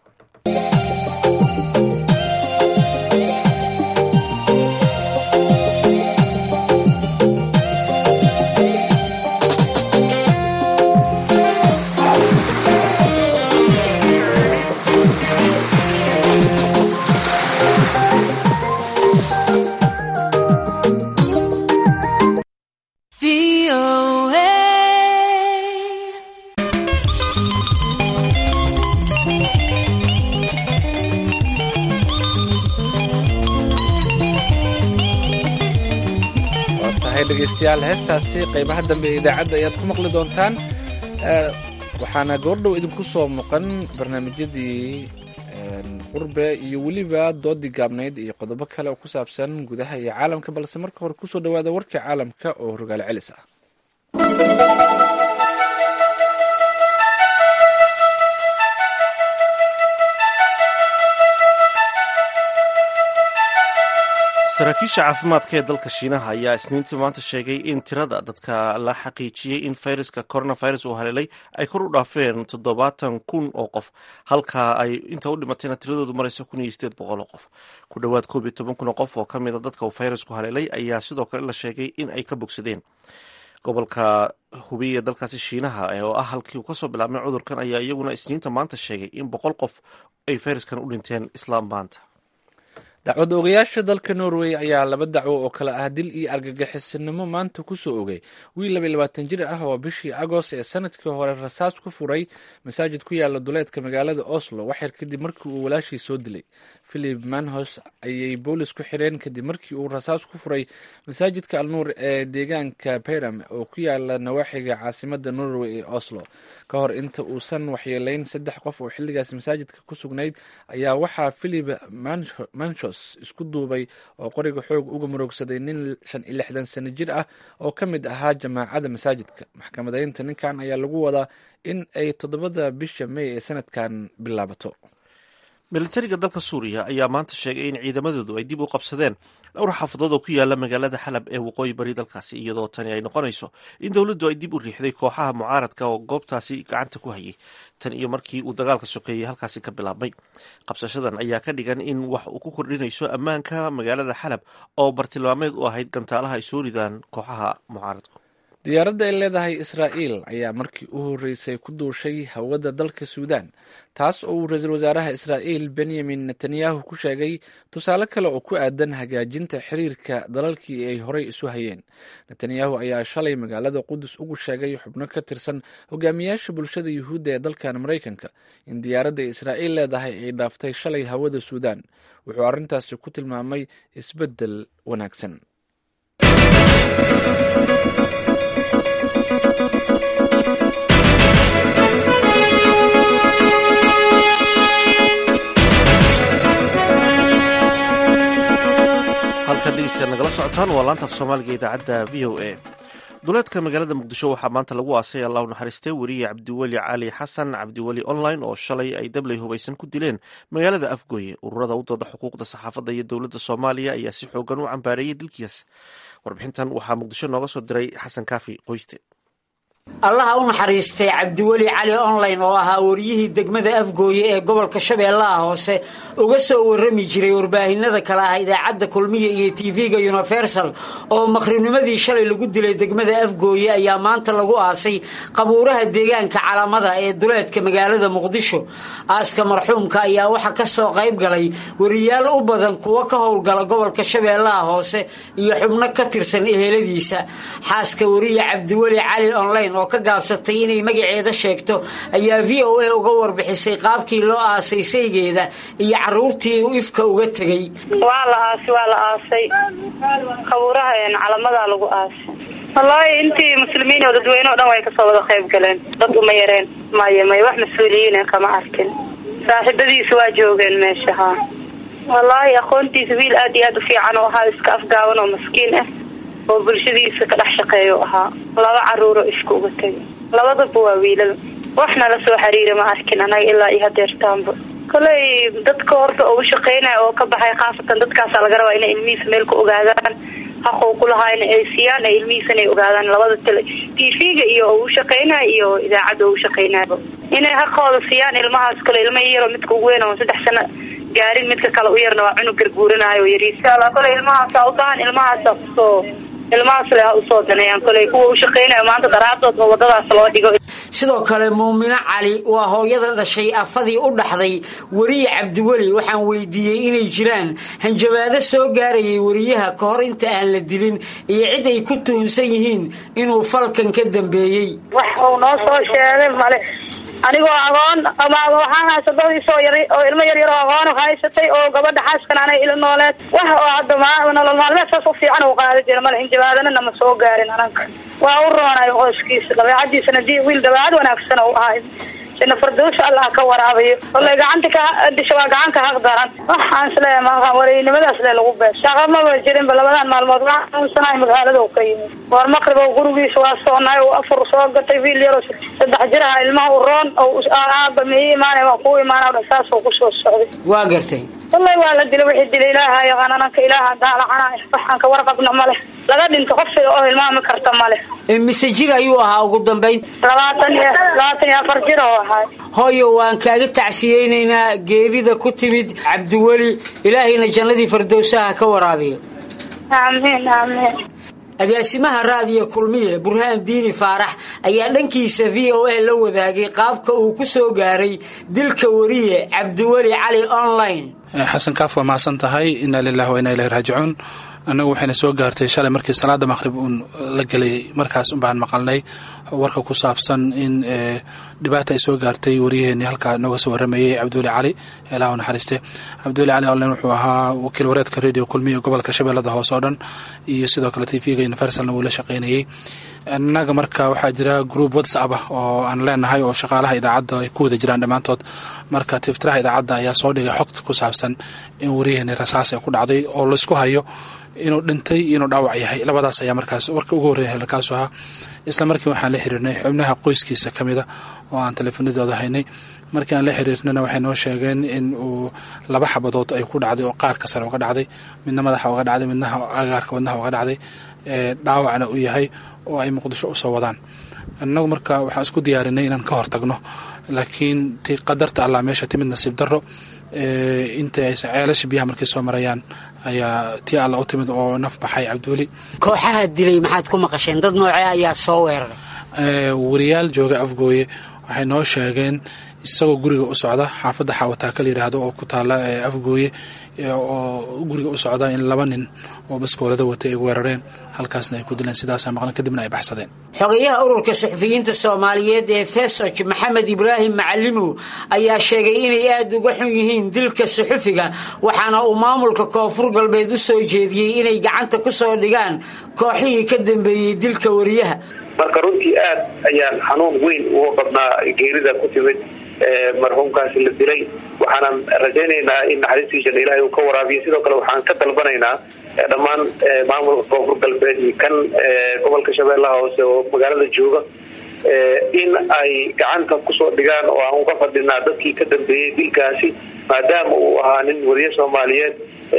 dhegeystayaal heestaasi qaybaha dambe ee idaacadda ayaad ku maqli doontaan waxaana goordhow idinku soo muuqan barnaamijyadii qurbe iyo weliba doodii gaabnayd iyo qodobo kale oo ku saabsan gudaha iyo caalamka balse marka hore kusoo dhawaada warkii caalamka oo rogaal celis ah saraakiisha caafimaadka ee dalka shiinaha ayaa isniintii maanta sheegay in tirada dadka la xaqiijiyey in fayraska coronavirus uu haleelay ay kor u dhaafeen toddobaatan kun oo qof halka ay inta u dhimatayna tiradoodu marayso kun iyo sideed boqol oo qof ku dhowaad koob iyo toban kun oo qof oo ka mida dadka uu fayrasku haleelay ayaa sidoo kale la sheegay in ay ka bogsadeen gobolka hubiya dalkaasi shiinaha oo ah halkii uu kasoo bilaabmay cudurkan ayaa iyaguna isniinta maanta sheegay in boqol qof ay fayraskan u dhinteen islaam maanta dacwad oogayaasha dalka norway ayaa laba dacwo oo kale ah dil iyo argagixisinimo maanta kusoo ogay wiil laba labaatan jir ah oo bishii agost ee sanadkii hore rasaas ku furay masaajid ku yaala duleedka magaalada oslo waxyar kadib markii uu walaashii soo dilay philip manhos ayay boolis ku xireen kadib markii uu rasaas ku furay masaajidka alnuur ee deegaanka beram oo ku yaala nawaaxiga caasimada norway ee oslo ka hor inta uusan waxyeeleyn saddex qof oo xilligaas masaajidka ku sugnayd ayaa waxaa philip manchos isku duubay oo qoriga xoog uga muroogsaday nin shan iyo lixdan sano jir ah oo ka mid ahaa jamaacada masaajidka maxkamadeynta ninkan ayaa lagu wadaa in ay toddobada bisha may ee sanadkan bilaabato militariga dalka suuriya ayaa maanta sheegay in ciidamadoodu ay dib u qabsadeen dhowr xaafadood oo ku yaala magaalada xalab ee waqooyi bari dalkaasi iyadoo tani ay noqonayso in dowladdu ay dib u riixday kooxaha mucaaradka oo goobtaasi gacanta ku hayay tan iyo markii uu dagaalka sokeeyey halkaasi ka bilaabmay qabsashadan ayaa ka dhigan in wax uu ku kordhinayso ammaanka magaalada xalab oo bartilmaameed u ahayd gantaalaha ay soo ridaan kooxaha mucaaradku diyaaradda ay leedahay israa'iil ayaa markii u horreysay ku duushay hawada dalka suudaan taas oo uu ra-iisul wasaaraha israa'iil benyamin netanyahu ku sheegay tusaale kale oo ku aadan hagaajinta xiriirka dalalkii ay horey isu hayeen netanyahu ayaa shalay magaalada qudus ugu sheegay xubno ka tirsan hogaamiyaasha bulshada yuhuudda ee dalkan maraykanka in diyaaradda israa'iil leedahay ay dhaaftay shalay hawada suudaan wuxuu arrintaasi ku tilmaamay isbeddel wanaagsan halkan dhegeystayaad nagala socotaan waa laantaaf soomaaliga idaacadda v o a duleedka magaalada muqdisho waxaa maanta lagu aasay allah u naxariistay weriye cabdiweli cali xasan cabdiweli online oo shalay ay dabley hubaysan ku dileen magaalada afgooye ururada u dooda xuquuqda saxaafadda iyo dowladda soomaaliya ayaa si xoogan u cambaareeyey dilkiis warbixintan waxaa muqdisho nooga soo diray xasan kaafi qoyste allaha u naxariistay cabdiweli cali online oo ahaa wariyihii degmada afgooye ee gobolka shabeellaha hoose uga soo warrami jiray warbaahinada kale ah idaacadda kulmiya iyo tv-ga universal oo maqribnimadii shalay lagu dilay degmada afgooye ayaa maanta lagu aasay qabuuraha deegaanka calamada ee duleedka magaalada muqdisho aaska marxuumka ayaa waxaa ka soo qayb galay wariyaal u badan kuwo ka howlgala gobolka shabeellaha hoose iyo xubno ka tirsan eheladiisa xaaska wariye cabdiweli cali online oo ka gaabsatay inay magaceeda sheegto ayaa v o a uga warbixisay qaabkii loo aasay saygeeda iyo caruurtii u ifka uga tegey waa la aasay waa la aasay qabuuraha calamadaa lagu aasay wallaahi intii muslimiin oo dadweyne o dhan way kasoo wada qayb galeen dad uma yareen maya may wax mas-uuliyiina kama arkin saaxiibadiisa waa joogeen meesha haa wallaahi aqoontiisa wiil aad iyo aad u fiican oo ahaa iska afgaaban oo maskiin ah oo bulshadiisa ka dhex shaqeeyo ahaa laba caruuro ifka uga tegay labadaba waa wiilal waxna la soo xiriira ma arkin anaga ilaa iyo hadeertaanba koley dadka horta oo u shaqeynaya oo ka baxay khaasatan dadkaasa laga rabaa inay ilmihiisa meel ku ogaadaan xaqoo kulahaayna ay siiyaan ee ilmihiisana ay ogaadaan labada tele t v-ga iyo oo u shaqeynaya iyo idaacadda oo u shaqeynaya inay xaqooda siiyaan ilmahaas kale ilma yaro midka ugu weyn oo saddex sano gaarin midka kale u yarna waa cunug garguuranayo oo yari insha allah kole ilmahaasa u baahan ilmahaasa kusoo ilmahaas le ha usoo daneeyaan koley kuwa u shaqeynayo maanta daraadood oo wadadaas loo dhigo sidoo kale muumino cali waa hooyada dhashay afadii u dhaxday weriye cabdiweli waxaan weydiiyey inay jiraan hanjabaado soo gaarayay weriyaha ka hor inta aan la dilin iyo cid ay ku tuhunsan yihiin inuu falkan ka dambeeyey wax uu noo soo sheegay male anigoo agoon ama waxaan haysadadiisoo yar oo ilmo yar yar oo agoon haysatay oo gabadha xaaskan anay ila nooleed wax oo hadda ma nolol maalmeed saas u fiican uu qaada jira male hinjabaadana nama soo gaarin ananka waa u roonayo qoyskiisa dabeecadiisana di wiil dabeecad wanaagsan u ahay sina fardoos allah ka waraabayo wallay gacanta ka disha waa gacanka haq daran waxaan isleeyahay maaha waraynimadaas le lagu beer shaqa maba jirinba labadan maalmood waxaan xanuunsanahay magaalada u ka yimid war maqrib oo gurigiisa waa soonaay oo afur soo gatay wiil yaro saddex jiraha ilmaha u roon oo aaba ma ii imaanay waan kuu imaana saasoo kusoo socday waa gartay wallahi waa la dila wixii dila ilaaha yaqaan ananka ilaaha daalacana waxaan ka warqabna male laga dhinto qofsiga oo hilmaami karta male mise jir ayuu ahaa ugu dambayn labaatan iyo labaatan iyo afar jir oo ahaa hooyo waan kaaga tacsiyeynaynaa geerida ku timid cabdiweli ilaahayna jannadii fardowsaha ka waraabiyo aamiin aamiin agaasimaha raadiyo kulmiye burhaan diini faarax ayaa dhankiisa v o a la wadaagay qaabka uu ku soo gaaray dilka wariye cabdiweli cali online xasan kaaf waa mahadsan tahay inaa lilahi wa inaa ilahi raajicuun annagu waxayna soo gaartay shalay markii salaada maqhrib uun la gelay markaas unbaan maqalnay warka ku saabsan in dhibaata ay soo gaartay waryaheeni halkaa nooga soo waramayey cabdiweli cali ilaah naxariiste cabdiweli cali online wuxuu ahaa wakiil wareedka radio kulmiya gobolka shabeellada hoose oo dhan iyo sidoo kale tvga universalna wuu la shaqaynayey innaga marka waxaa jira group whatsapp ah oo aan leenahay oo shaqaalaha idaacadda ay ku wada jiraan dhammaantood marka tiftiraha idaacadda ayaa soo dhigay xogta ku saabsan in waryaheeni rasaas ay ku dhacday oo laysku hayo inuu dhintay iyo inuu dhaawac yahay labadaas ayaa markaas warka ugu horreeya halkaasu ahaa isla markii waxaan la xiriirnay xubnaha qoyskiisa ka mida oo aan teleefanadooda haynay markii aan la xiriirnana waxay noo sheegeen in uu laba xabadood ay ku dhacday oo qaarka sare uga dhacday midna madaxa uga dhacday midna agaarka wadnaha uga dhacday dhaawacna uu yahay oo ay muqdisho usoo wadaan innagu marka waxaan isku diyaarinay inaan ka hortagno laakiin ti qadarta allah meesha timid nasiib darro inta aysan ceelasha biyaha markay soo marayaan ayaa tii alla u timid oo naf baxay cabdiweli kooxaha dilay maxaad ku maqasheen dad noocee ayaa soo weeraray wariyaal jooga afgooye waxay noo sheegeen isagoo guriga u socda xaafadda xaawataaka la yidhaahdo oo ku taala afgooye oo guriga u socda in laba nin oo baskoolada watay ay weerareen halkaasna ay ku dileen sidaasaa maqlan kadibna ay baxsadeen xogayaha ururka suxufiyiinta soomaaliyeed ee fesoj maxamed ibraahim macalimow ayaa sheegay inay aada uga xun yihiin dilka suxufiga waxaana uu maamulka koonfur galbeed u soo jeediyey inay gacanta ku soo dhigaan kooxihii ka dambeeyey dilka wariyaha marka runtii aad ayaan xanuun weyn uga qabnaa geerida ku timid marxuumkaasi la dilay waxaanan rajaynaynaa in naxariistiisana ilaahay uu ka waraabiyo sidoo kale waxaan ka dalbanaynaa dhammaan maamulka koonfur galbeed iyo kan gobolka shabeellaha hoose oo magaalada jooga in ay gacanta kusoo dhigaan oo aan uga fadhinaa dadkii ka dambeeyey dilkaasi maadaama uu ahaa nin wariye soomaaliyeed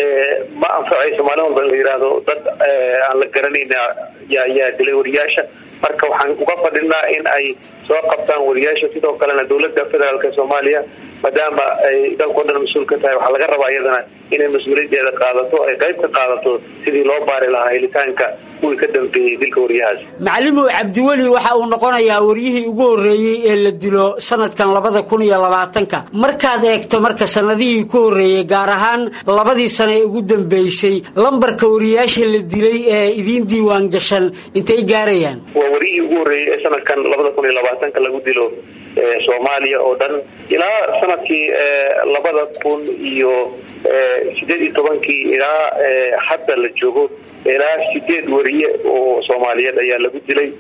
ma anfacayso maalin walba in la yidhaahdo dad aan la garanayna yaa dilay wariyaasha marka waxaan uga fadhinaa in ay soo qabtaan wariyaasha sidoo kalena dowladda federaalk soomaaliya maadaama ay dalkao dhan mas-uul ka tahay waxaa laga rabaa iyadana inay mas-uuliyaddeeda qaadato ay qayb ka qaadato sidii loo baari lahaa helitaanka kuwii ka dambeeyey dilka waryahaas macalimow cabdiweli waxa uu noqonayaa waryihii ugu horreeyey ee la dilo sanadkan labada kun iyo labaatanka markaad eegto marka sanadihii ku horreeyey gaar ahaan labadii sano ee ugu dambeysay lambarka wariyaasha la dilay ee idiin diiwaan gashan intay gaarayaan waa wariyihii ugu horreeyey ee sanadkan labada kun iyo labaatanka lagu dilo soomaaliya oo dhan ilaa sanadkii labada kun iyo sideed iyo tobankii ilaa hadda la joogo ilaa sideed wariye oo soomaaliyeed ayaa lagu dilay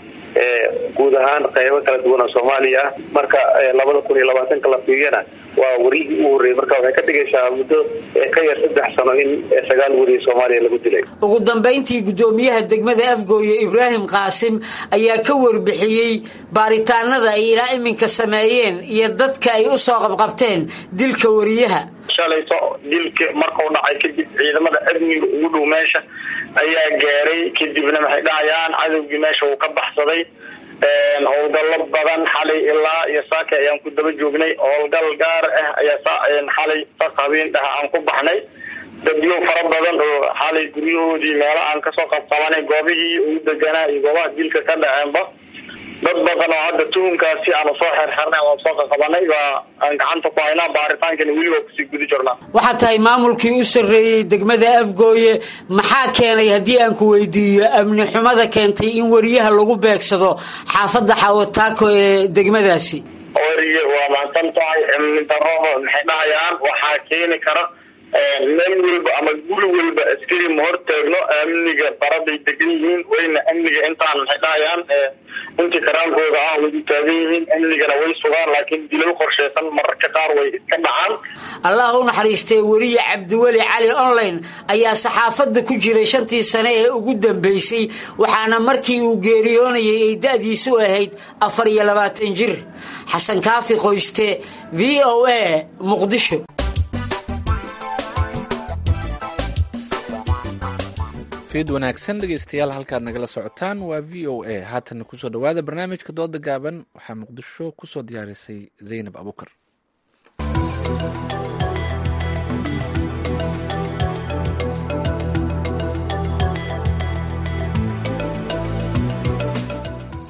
guud ahaan qaybo kala duwan oo soomaaliya ah marka labada kun iyo labaatanka la fiiriyana waa wariyihii u horreeyey marka waxay ka dhigaysaa muddo ka yar saddex sano in sagaal wariye soomaaliya lagu dilay ugu dambayntii guddoomiyaha degmada afgooye ibraahim qaasim ayaa ka warbixiyey baaritaanada ay ilaa iminka sameeyeen iyo dadka ay u soo qabqabteen dilka wariyaha shalayto dilka markuu dhacay kadib ciidamada amniga ugu dhow meesha ayaa gaaray kadibna maxay dhahayaan cadowgii meesha uu ka baxsaday howlgallo badan xalay ilaa iyo saaka ayaan ku daba joognay howlgal gaar ah ayaa xalay sas habeen dhah aan ku baxnay dadyo fara badan oo xalay guryahoodii meelo aan kasoo qabqabanay goobihii ugu deganaa iyo goobaha dilka ka dhaceenba dad badan oo hadda tuhunkaasi aanu soo xerxernay aan soo qaqabanay waa aan gacanta ku haynaa baaritaankana weli waa kusii guda jirnaa waxaa tahay maamulkii u sarreeyey degmada afgooye maxaa keenay haddii aan ku weydiiyo amni xumada keentay in wariyaha lagu beegsado xaafadda xawataako ee degmadaasi wariye waa mahadsan tahay amni darrada maxay dhahayaan waxaa keeni kara meel walba ama guri walba askari ma hortaagno amniga baraday degan yihiin wayna amniga intaan maxay dhahayaan intii karaankooda ah way u taagan yihiin amnigana way sugaan laakiin dilal qorsheysan mararka qaar way iska dhacaan allah u naxariistay weriye cabdiweli cali online ayaa saxaafadda ku jiray shantii sane ee ugu dambeysay waxaana markii uu geeriyoonayay ay da-diisu ahayd afar iyo labaatan jir xasan kaafi qoyste v o a muqdisho fiid wanaagsan dhegeystayaal halkaad nagala socotaan waa v o a haatan kusoo dhowaada barnaamijka dooda gaaban waxaa muqdisho kusoo diyaarisay zaynab abukar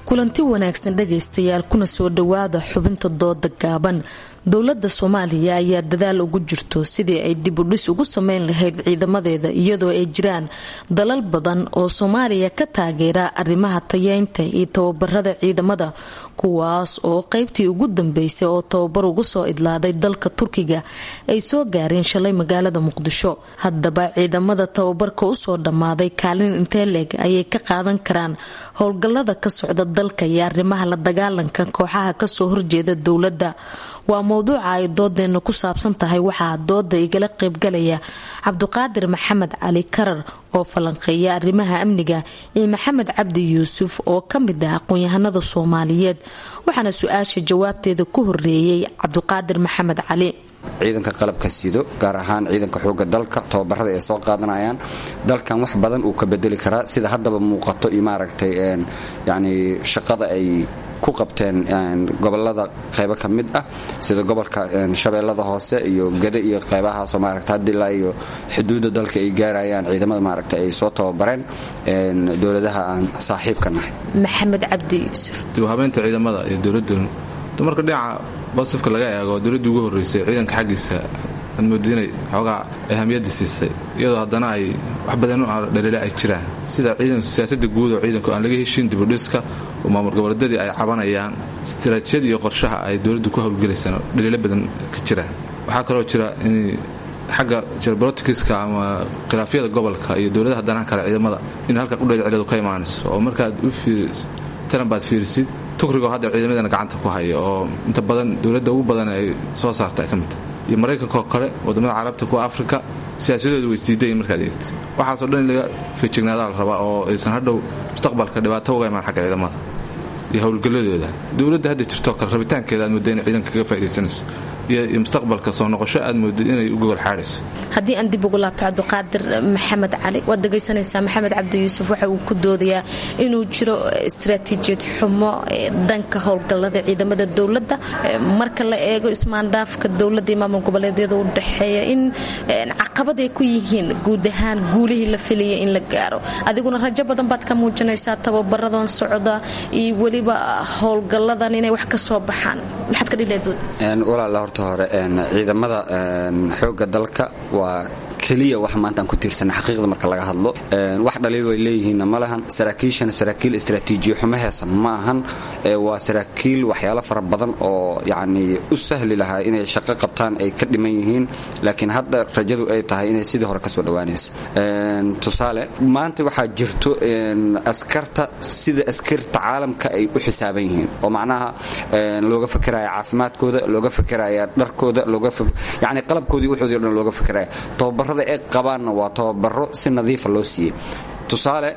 kulanti wanaagsan dhagaystayaal kuna soo dhowaada xubinta dooda gaaban dowladda soomaaliya ayaa dadaal ugu jirto sidii ay dibudhis ugu sameyn lahayd ciidamadeeda iyadoo ay jiraan dalal badan oo soomaaliya ka taageera arrimaha tayeynta iyo tababarada ciidamada kuwaas oo qeybtii ugu dambeysay oo tababar ugu soo idlaaday dalka turkiga ay soo gaareen shalay magaalada muqdisho haddaba ciidamada tababarka usoo dhammaaday kaalin intee leeg ayay ka qaadan karaan howlgallada ka socda dalka iyo arrimaha la dagaalanka kooxaha kasoo horjeeda dowladda waa mowduuca ay doodeena ku saabsan tahay waxaa dooda igala qaybgalaya cabduqaadir maxamed cali karar oo falanqeeya arrimaha amniga iyo maxamed cabdi yuusuf oo ka mid ah aqoon-yahanada soomaaliyeed waxaana su-aasha jawaabteeda ku horeeyey cabduqaadir maxamed cali ciidanka qalabka sido gaar ahaan ciidanka xooga dalka tababarada ay soo qaadanayaan dalkan wax badan uu ka bedeli karaa sida haddaba muuqato iyo maaragtay yani shaqada ay ku qabteen gobolada qaybo ka mid ah sida gobolka shabeellada hoose iyo gade iyo qaybahaasoo maaragta hadda ilaa iyo xuduudda dalka ay gaarayaan ciidamada maaragta ay soo tababareen dowladaha aan saaxiibka nahay maxamed cabdi yuusuf dibhabeynta ciidamada iyo dowladdu marka dhinaca basifka laga eego dowladdii ugu horreysay ciidanka xaggiisa aad mooda inay xoogaa ahamiyadda siisay iyadoo haddana ay wax badan dhaliila ay jiraan sida siyaasadda guud oo ciidanku aan laga heshin dibudhiska oo maamul goboleedyadii ay cabanayaan istaraatiijiyada iyo qorshaha ay dowladdu ku howlgelaysaan dhaliilo badan ka jiraan waxaa kaloo jira in xagga geopoliticska ama khilaafyada gobolka iyo dowladaha danaha kale ciidamada in halkan udheed ciladu ka imaanayso oo markaad u taran baad fiirisid tukrigoo hadda ciidamadana gacanta ku haya oo inta badan dowladda ugu badan ay soo saarta ay ka mid tahay iyo maraykankaoo kale wadamada carabta kuwa afrika siyaasadooda weydiiday markaad eegto waxaasoo dhan in laga feejignaadaa la rabaa oo aysan hadhow mustaqbalka dhibaato uga imaan xagga ciidamada iyo howlgalladooda dowladda hadda jirtoo kale rabitaankeeda aad mooda inay ciidanka kaga faa'idaysanayso iyo mustaqbalka soo noqosho aad mooda inay u gogol xaadhayso haddii aan dib ugu laabto cabdiqaadir maxamed cali waad dhegaysanaysaa maxamed cabdi yuusuf waxa uu ku doodayaa inuu jiro istaraatiijiyad xumo dhanka howlgallada ciidamada dowladda marka la eego ismaandhaafka dowladda iyo maamul goboleedyada u dhexeeya in caqabad ay ku yihiin guud ahaan guulihii la filaya in la gaaro adiguna rajo badan baad ka muujinaysaa tababaradan socda iyo weliba howlgalladan inay wax ka soo baxaan maxaad ka dhileedwalaala horta hore ciidamada xooga dalka waa keliya wax maanta aan ku tiirsana xaqiiqda marka laga hadlo wax dhaliil way leeyihiinna ma lahan saraakiishana saraakiil istraatiijiyo xumo heesa ma ahan waa saraakiil waxyaalo fara badan oo yacni u sahli lahaa inay shaqo qabtaan ay ka dhiman yihiin laakiin hadda rajadu ay tahay inay sidii hore kasoo dhowaanayso tusaale maanta waxaa jirto askarta sida askarta caalamka ay u xisaaban yihiin oo macnaha looga fakeraya caafimaadkooda looga fakeraya dharkooda yani qalabkoodii waxoodii o dhan looga fakeraya tababarada ay qabaanna waa tababaro si nadiifa loo siiyey tusaale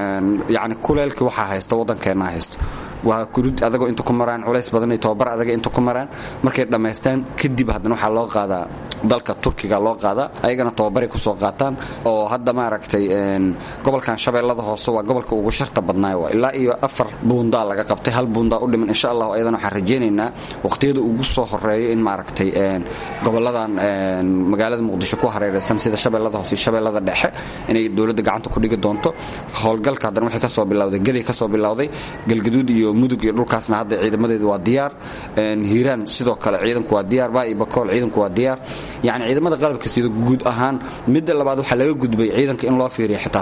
yani kuleelkii waxaa haysta waddankeenna haysto waa kurud adagoo inta ku maraan culays badan iyo tababar adaga inta ku maraan markay dhammaystaan kadib haddana waxaa loo qaadaa dalka turkiga loo qaadaa ayagana tababaray kusoo qaataan oo hadda maaragtay gobolkan shabeellada hoose waa gobolka ugu sharta badnaay waa ilaa iyo afar buundaa laga qabtay hal buundaa u dhiman insha allahu ayadana waxaan rajaynaynaa waqtiyada ugu soo horeeyo in maaragtay goboladan magaalada muqdisho ku hareeraysan sida shabeellada hoose iyo shabeellada dhexe inay dowladda gacanta ku dhigi doonto howlgalka haddana waxay kasoo bilowday gedi kasoo bilowday galgaduud iyo mudug iyo dhulkaasna hadda ciidamadeedu waa diyaar hiiraan sidoo kale ciidanku waa diyaar baa iyo bakool ciidanku waa diyaar yacni ciidamada qalabka sida guud ahaan midda labaad waxaa laga gudbay ciidanka in loo fiiriya xitaa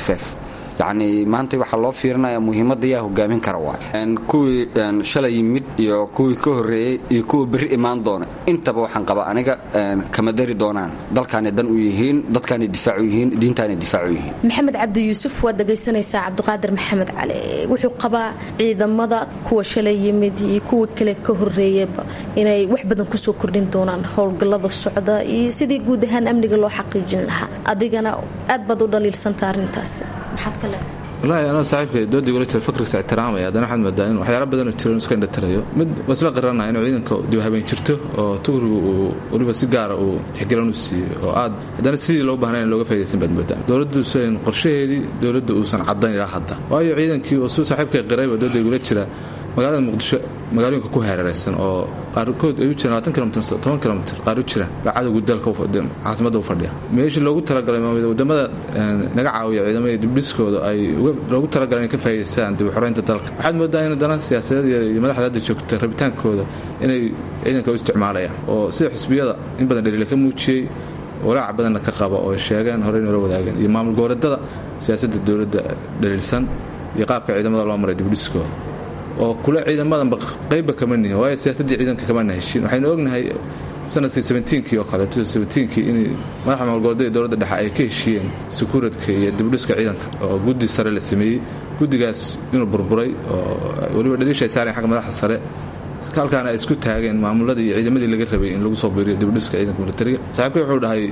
yacni maanta waxaa loo fiirinaya muhiimadda yaa hogaamin kara waay kuwii shalay yimid iyo kuwii ka horreeyey iyo kuwa berri imaan doona intaba waxaan qabaa aniga kama dari doonaan dalkaanay dan u yihiin dadkaanay difaac u yihiin diintaanay difaac u yihiin maxamed cabdi yuusuf waad dhegaysanaysaa cabdiqaadir maxamed cali wuxuu qabaa ciidamada kuwa shalay yimid iyo kuwa kale ka horreeyaba inay wax badan kusoo kordhin doonaan howlgallada socda iyo sidii guud ahaan amniga loo xaqiijin lahaa adigana aad baad u dhaliilsanta arrintaas maxaad ka leedahay walahi anoo saaxiibka doodii wala jira fikrigiisa ixtiraamaya haddana waxaad moodaa in waxyaala badanoo jiro iska indhatirayo mid waa isla qiranaya inuu ciidanka dibhabeen jirto oo tukrigu uu weliba si gaara uu tixgelin u siiyo oo aad haddana sidii loo bahnay in looga faydaysan baad moodaa dowladduusan qorshaheedii dowladda uusan caddayn ilaa hadda waayo ciidankii oo suu saaxiibka qirayba dooda igula jira magaalada muqdisho magaalooyinka ku hareeraysan oo qaarkood ay u jiraan labaatan kilomitr toban kilomitr qaar u jiraan baa cadowga dalka caasimada u fadhiya meeshii loogu talagalay wadamada naga caawiya ciidamada dibdhiskooda ay loogu talagalay inay ka faa'idaystaan dib u xoreynta dalka waxaad moodaa in dana siyaasadeed iyo madaxda hadda joogta rabitaankooda inay ciidanka u isticmaalayaan oo sida xisbiyada in badan dhaliila ka muujiyey walaaca badanna ka qaba oo sheegeen horey noola wadaageen iyo maamul goboleedada siyaasadda dowladda dhaliilsan iyo qaabka ciidamada loo maray dibdhiskooda oo kule ciidamadanba qaybba kama nihin waayo siyaasaddii ciidanka kamana heshiin waxaynu ognahay sanadkii sebentiinkii oo kale sebentiinkii in madaxa maamulgoboleeda dowladda dhexe ay ka heshiiyeen sukuuradka iyo dibdhiska ciidanka oo guddi sare la sameeyey guddigaas inuu burburay oo weliba dhaliisha ay saareen xagga madaxda sare halkaana ay isku taageen maamuladii iyo ciidamadii laga rabay in lagu soo biiriyo dibdhiska ciidanka militariga saaxiibka wuxuu dhahay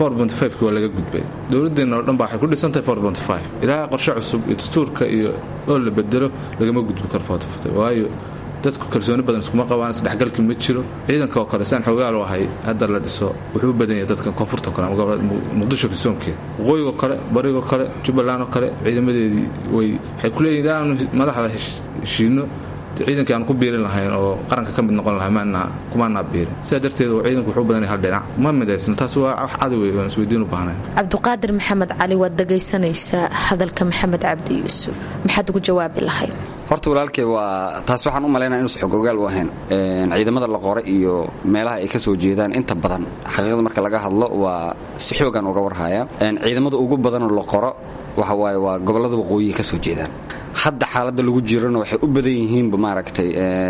waa laga gudbay dowladeenna oo dhan ba waxay ku dhisantahay ilaa qorshe cusub iyo dastuurka iyo oo la bedelo lagama gudbi karo waayo dadku kalsooni badan iskuma qabaan isdhexgalki ma jiro ciidanka oo kale saan xoogaal ahay hadda la dhiso wuxuu u badan yahay dadka koonfurta kale muqdisho kalsoonkeeda waqooyigoo kale barigoo kale jubbaland oo kale ciidamadeedii waxay ku leeyihin aanu madaxda heshiino ciidankii aan ku biirin lahayn oo qaranka ka mid noqon lahaa kumaanaa biirin sidaa darteed ciidanku wuxuu badanay hal dhinac ma midaysna taas waa wax cadow aan isweydiin u baahnayn cabdiqaadir maxamed cali waad dhagaysanaysaa hadalka maxamed cabdi yuusuf maxaad ugu jawaabi lahayd horta walaalkay waa taas waxaan u malaynaya inuusan xog ogaal u ahayn ciidamada la qoray iyo meelaha ay ka soo jeedaan inta badan xaqiiqda marka laga hadlo waa si xoogan uga warhaya ciidamada ugu badanoo la qoro waxa waaye waa gobollada waqooyihi ka soo jeedaan hadda xaaladda lagu jirana waxay u badan yihiinba maaragtay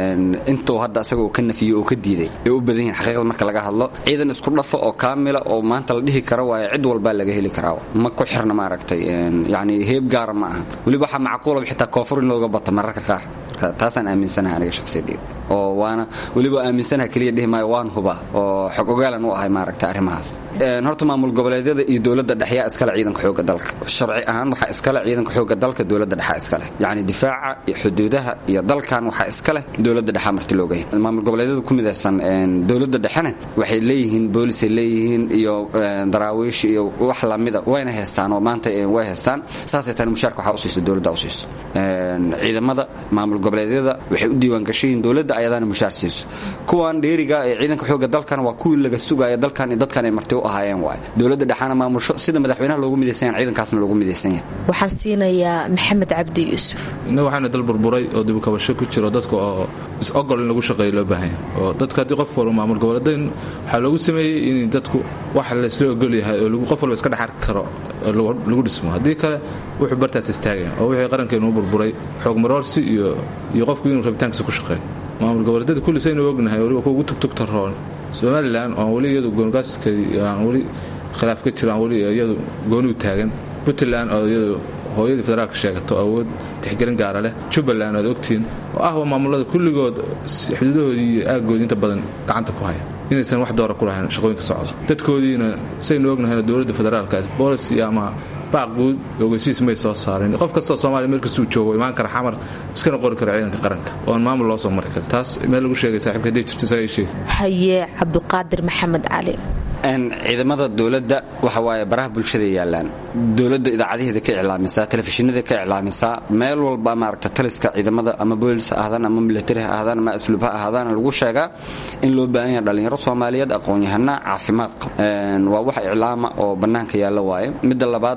intuu hadda asaga uu ka nafiyey oo ka diiday ay u badan yihiin xaqiiqda marka laga hadlo ciidan isku dhafa oo kaamila oo maanta la dhihi karo waaye cid walbaa laga heli karaa ma ku xirna maaragtay yacni heeb gaara ma aha weliba waxaa macquulaba xitaa koonfur in looga bata mararka qaar taasaan aaminsanahay aniga shaqsiyadeeda oo waana weliba aaminsanaha keliya dhihi maayo waan huba oo xog ogaalan u ahay maaragta arrimahaas horta maamul goboleedyada iyo dowladda dhexyaa iskale ciidanka xoogga dalka sharci ahaan waxaa iskale ciidanka xoogga dalka dowladda dhexaa iskaleh yacni difaaca iyo xuduudaha iyo dalkan waxaa iskaleh dowladda dhexaa marti looga yahay maamul goboleedyada ku midaysan dowladda dhexena waxay leeyihiin boolisay leeyihiin iyo daraawiish iyo wax lamida wayna haystaan oo maanta way haystaan saasay tani mushaarka waxaa usiisa dowladda usiiso ciidamada maamul goboleedyada waxay u diiwaan gashayiin dowladda ayadaana mushaar siiso kuwan dheeriga ee ciidanka xoogga dalkan waa kuwii laga sugaya dalkan iyo dadkan ay marti u ahaayeen waay dowladda dhexaana maamusho sida madaxweynaha loogu midaysan yahay ciidankaasna loogu midaysan yahay waxaan siinayaa maxamed cabdi yuusuf innaga waxaana dal burburay oo dibukabasho ku jiro dadka oo is-ogol in lagu shaqeeyo loo baahan yahay oo dadka haddii qof walba maamul goboleedayn waxaa loogu sameeyey in dadku wax laysla ogol yahay oo qof walba iska dhex arki karo lagu dhismo haddii kale wuxuu bartaas istaagaya oo wixii qarankeenu u burburay xoog maroorsi iyo iyo qofku inuu rabitaankiisa ku shaqeeyo maamul goboleedyada kulli saynu ognahay waliba kuwa ugu tugtugta roon somalilan oon weli iyadu goongaaskadi aan weli khilaaf ka jiro aan weli iyadu goonigu taagan puntland oo iyadu hooyadii federaalka sheegato awood tixgelin gaara leh jubbaland oad ogtihiin oo ah waa maamulada kulligood xuduudahoodii iyo aaggoodii inta badan gacanta ku haya inaysan wax doora ku lahayn shaqooyinka socda dadkoodiina saynu ognahayna dowladda federaalka boolicy ama baaq guud ogeysiis may soo saarin qof kastoo soomaaliya meel kastuu joogo imaan kara xamar iskana qori kara ciidanka qaranka oon maamul loo soo mari karin taas meel lagu sheegay saaxiibka hadday jirto isaga sheeg haye cabdiqaadir maxamed cali ciidamada dowladda waxa waaye baraha bulshada yaalaan dowladda idaacadaheeda ka iclaamisaa telefishinada ka iclaamisaa meel walba maaragta taliska ciidamada ama boolis ha ahaadaan ama milatari ha ahaadaan ama asluub ha ahaadaan lagu sheegaa in loo baahan yahay dhallinyaro soomaaliyeed aqoon-yahana caafimaad qaba waa wax iclaama oo bannaanka yaalla waaye midda labaad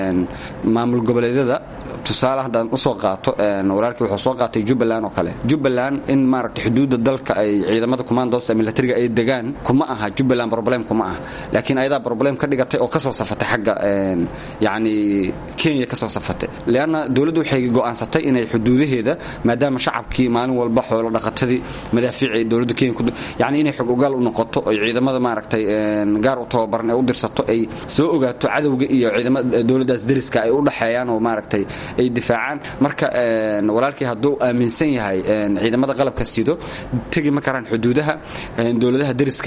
maamul goboleedyada tusaale haddaan usoo qaato walaalkii wuxuu soo qaatay jubbaland oo kale jubbaland in maaragta xuduudda dalka ay ciidamada commandosta militariga ay degaan kuma aha jubbaland problem kuma aha laakiin ayadaa problem ka dhigatay oo kasoo safatay xagga yacni kenya kasoo safatay leanna dowladdu waxay go'aansatay inay xuduudaheeda maadaama shacabkii maalin walba xoolo dhaqatadii madaafiici ay dowladda kenya yacni inay xog ogaal u noqoto oy ciidamada maaragtay gaar u tababaran ay u dirsato ay soo ogaato cadowga iyo ciidamada dowladdaas deriska ay u dhexeeyaan oo maaragtay ay difaacaan marka walaalkii hadduu aaminsan yahay ciidamada qalabka sido tegi ma karaan xuduudaha dowladaha deriska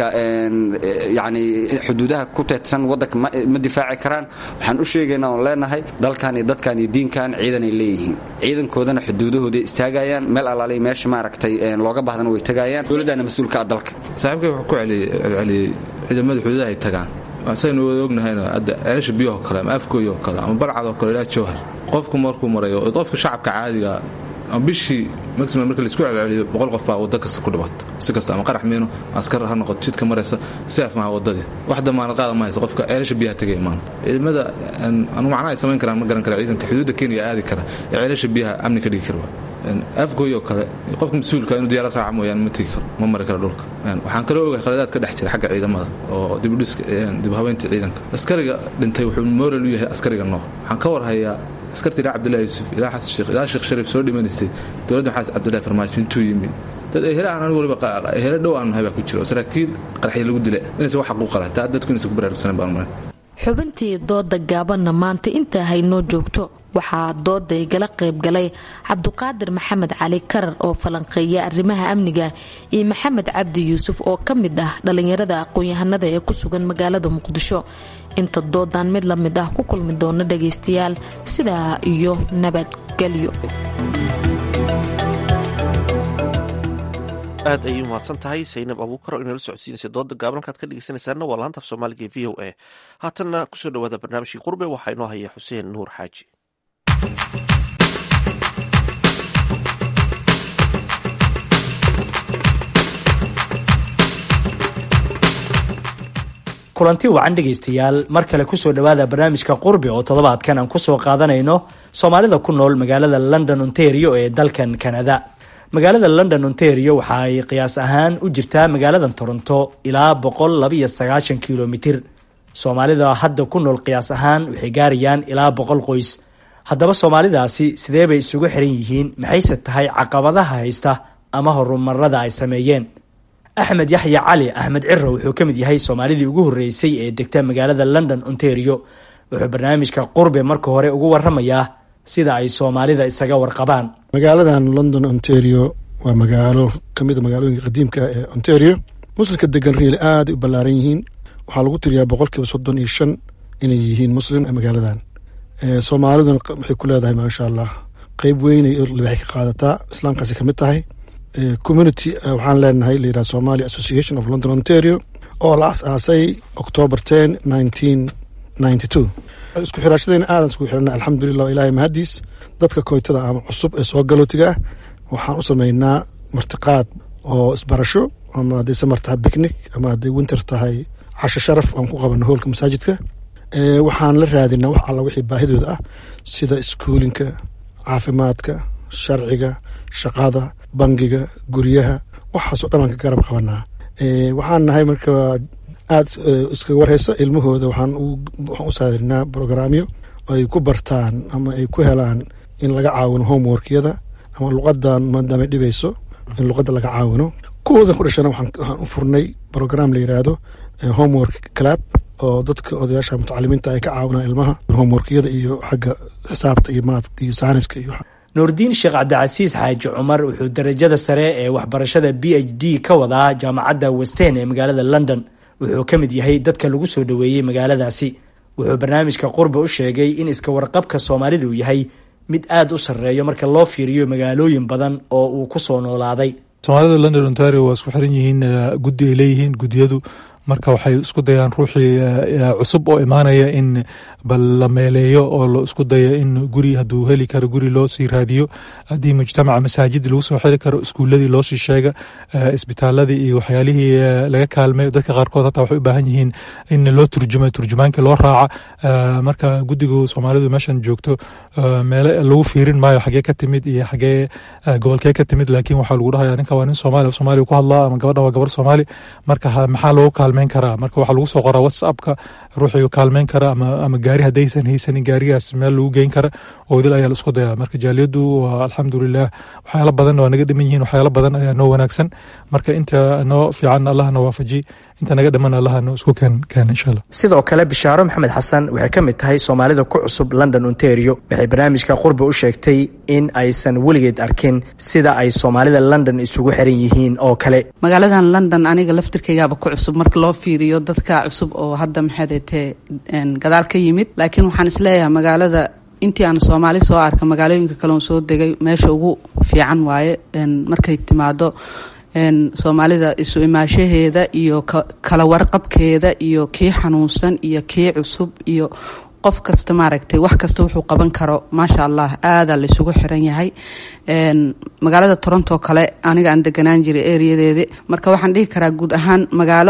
yani xuduudaha ku teedsan wadanka ma difaaci karaan waxaan u sheegaynaa oon leenahay dalkan iyo dadkan iyo diinkan ciidanay leeyihiin ciidankoodana xuduudahooday istaagayaan meel alaaliy meesha maaragtay looga bahdana way tagayaan dowladdaana mas-uulka ah dalka saaxiibkay wuxuu ku celceliyey ciidamada xuduudaha ay tagaan saynu wada ognahayna hadda ceelasha biyahoo kale ama afgooy oo kale ama barcad oo kale ilaa jawhar qofku markuu marayo qofka shacabka caadiga bishii maximum marka laisku celceliyo boqol qof baa waddo kasta ku dhibaato si kasta ama qarax miino askar ha noqoto jidka maraysa seef maha waddadii wax damaanad qaada ma hayso qofka ceelasha biyaha tegaya maanta ciidamada anu macnaha ay samayn karaan ma garan kara ciidanka xuduudda kenya aadi kara ee ceelasha biyaha amni ka dhigi kara afgooy oo kale qofka mas-uulka inuu diyaarad raaca mooyaane ma tegi karo ma mari karo dhulka waxaan kaloo ogahay khaladaad ka dhex jira xagga ciidamada oo dibudhiska dibhabeynta ciidanka askariga dhintay wuxuu moral u yahay askariga noo waxaan ka warhayaa askarta ilaa cabdullahi yuusuf ilaa xasan sheekh ilaa sheekh shariif soo dhimanaysay dowladda maxamed cabdullahi farmaajo intuu yimid dad ehele aan anigu waliba ehele dhow aan nahay baa ku jira oo saraakiil qaraxya lagu dila inaysan wax xaquuqa lahay taa dadku inaysan ku baraarugsanan baan maray xubintii dooda gaabanna maanta intaa haynoo joogto waxaa dooda igala qaybgalay cabduqaadir maxamed cali karar oo falanqeeya arrimaha amniga iyo maxamed cabdi yuusuf oo ka mid ah dhallinyarada aqoon-yahanada ee ku sugan magaalada muqdisho inta doodan mid la mid ah ku kulmi doona dhagaystayaal sidaa iyo nabadgelyo aad ayay umahadsan tahay saynab abuukar oo inala socodsiinaysa dooda gaaban halkaad ka dhegeysanaysaana waa laanta af soomaaliga ee v o a haatanna kusoo dhawaada barnaamijkii qurbe waxaa inoo haya xuseen nuur xaaji kulanti wacan dhegaystayaal mar kale kusoo dhowaada barnaamijka qurbi oo toddobaadkan aan kusoo qaadanayno soomaalida ku nool magaalada london ontario ee dalkan canada magaalada london ontario waxa ay qiyaas ahaan u jirtaa magaalada toronto ilaa boqol labaiyo sagaashan kilomitir soomaalida hadda ku nool qiyaas ahaan waxay gaarayaan ilaa boqol qoys haddaba soomaalidaasi sidee bay isugu xiran yihiin maxayse tahay caqabadaha haysta ama horumarada ay sameeyeen axmed yaxya cali axmed ciro wuxuu ka mid yahay soomaalidii ugu horreysay ee degta magaalada london ontario wuxuu barnaamijka qurbe marka hore ugu waramayaa sida ay soomaalida isaga warqabaan magaaladan london ontario waa magaalo kamida magaalooyinka qadiimka ee ontario muslimka degan riili aada u ballaaran yihiin waxaa lagu tiriyaa boqolkiiba soddon iyo shan inay yihiin muslim magaaladan soomaaliduna waxay ku leedahay maasha allah qeyb weynay waxay ka qaadataa islaamkaasi kamid tahay community waxaan leenahay layidhaha somali association of london ontario oo la as-aasay october ten nineteen ninety two isku xiraashadeyna aadan isku xirana alxamdulilah ilaahay mahadiis dadka koytada ama cusub ee soo galootiga ah waxaan u sameynaa martiqaad oo isbarasho ama hadday samar tahay bicnic ama hadday winter tahay casho sharaf aan ku qabano hoolka masaajidka waxaan la raadinaa wax alla wixii baahidooda ah sida iskuulinka caafimaadka sharciga shaqada bangiga guryaha waxaasoo dhan aan ka garab qabanaa waxaan nahay marka aada iskaga warhaysa ilmahooda waxaan u saadirinaa brograamyo ay ku bartaan ama ay ku helaan in laga caawino homeworkyada ama luqadan maadaamay dhibayso in luqadda laga caawino kuwooda ku dhashana waxaan u furnay brogram la yiraahdo homework club oo dadka odayaasha mutacalimiinta ay ka caawinaan ilmaha homeworkyada iyo xagga xisaabta iyo maad iyo saaniska iyo nuurdiin sheekh cabdicasiis xaaji cumar wuxuu darajada sare ee waxbarashada b h d ka wadaa jaamacadda westen ee magaalada london wuxuu ka mid yahay dadka lagu soo dhoweeyey magaaladaasi wuxuu barnaamijka qurba u sheegay in iska warqabka soomaalidu yahay mid aada u sarreeyo marka loo fiiriyo magaalooyin badan oo uu ku soo noolaaday soomaalida london ontario waa isku xiran yihiin guddi ay leeyihiin guddiyadu marka waxay isku dayaan ruuxii cusub oo imaanaya in bal la meeleeyo oo la isku dayo in guri hadduu heli karo guri loo sii raadiyo haddii mujtamaca masaajid lagu soo xiri karo iskuuladii loo sii sheega isbitaaladii iyo waxyaalihii laga kaalmay dadka qaarkood hataa waxay u baahan yihiin in loo turjumo turjumaankii loo raaca marka guddigu soomaalidu meeshan joogto meele lagu fiirin maayo xagee ka timid iyo xagee gobolkee ka timid laakiin waxaa lagu dhahaya ninka waa nin soomaali soomaaliya ku hadlaa ama gabadhan waa gabar soomaali marka maxaa loogu kaalmeyn karaa marka waxaa lagu soo qoraa whatsappka ruuxii kaalmeyn kara ama gaari haddaysan haysanin gaarigaas meel lagu geyn kara oo idil ayaa la isku dayaa marka jaaliyadu waa alxamdulilah waxyaalo badan waa naga dhiman yihiin waxyaalo badan ayaa noo wanaagsan marka inta noo fiican allahna waafaji inta naga dhiman allaha noo isku keen keen insha allah sidoo kale bishaaro maxamed xasan waxay ka mid tahay soomaalida ku cusub london ontario waxay barnaamijka qurba u sheegtay in aysan weligeed arkin sida ay soomaalida london isugu xiran yihiin oo kale magaaladan london aniga laftirkaygaaba ku cusub marka loo fiiriyo dadka cusub oo hadda maxaadete gadaal ka yimid laakiin waxaan isleeyahay magaalada intii aan soomaali soo arka magaalooyinka kaleon soo degay meesha ugu fiican waaye markay timaado soomaalida isu imaashaheeda iyo kala warqabkeeda iyo kii xanuunsan iyo kii cusub iyo qof kasta maaragtay wax kasta wuxuu qaban karo maasha allah aadaa laysugu xiran yahay magaalada toronto kale aniga aan deganaan jiray ereyadeeda marka waxaan dhihi karaa guud ahaan magaalo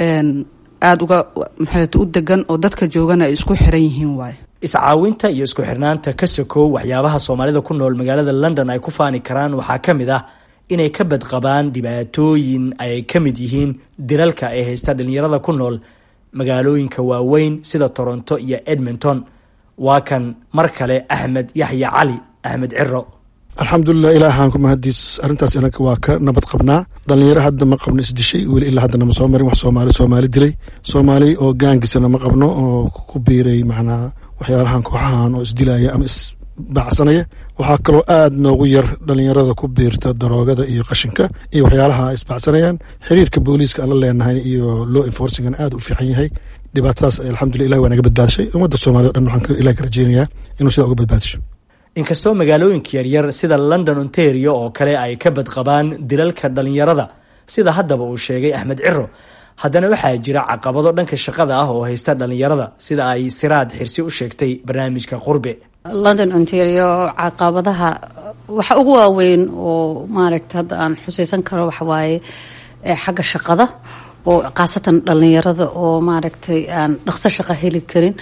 aada uga maxaat u degan oo dadka joogana ay isku xiran yihiin waaye iscaawinta iyo isku xirnaanta ka sokow waxyaabaha soomaalida ku nool magaalada london ay ku faani karaan waxaa ka mid ah inay ka badqabaan dhibaatooyin ay ka mid yihiin dilalka ay haysta dhalinyarada ku nool magaalooyinka waaweyn sida toronto iyo edmonton waa kan mar kale axmed yaxya cali axmed ciro alxamdulilah ilaahaan ku mahadiis arrintaas inaga waa ka nabad qabnaa dhalinyaro hadda ma qabno isdishay weli ilaa haddana ma soo marin wax soomaali soomaali dilay soomaali oo gaangisana ma qabno oo ku biiray macnaa waxyaalahan kooxahan oo isdilaya ama isbaacsanaya waxaa kaloo aada noogu yar dhalinyarada ku biirta daroogada iyo qashinka iyo waxyaalaha isbaacsanayaan xiriirka booliiska aan la leenahay iyo law enforcingana aada u fiican yahay dhibaatadaas alxamdulillah ilahi waa naga badbaadashay ummadda soomaliya o dhan waxaan ilahi ka rajeynayaa inuu sidaa uga badbaadasho inkastoo magaalooyinka yaryar sida london ontario oo kale ay ka badqabaan dilalka dhalinyarada sida haddaba uu sheegay axmed ciro haddana waxaa jira caqabado dhanka shaqada ah oo haysta dhalinyarada sida ay siraad xirsi u sheegtay barnaamijka qurbe london ontario caqabadaha waxa ugu waaweyn oo maaragta hadda aan xuseysan karo waxawaaye xagga shaqada oo khaasatan dhalinyarada oo maaragtay aan dhaqso shaqo heli karin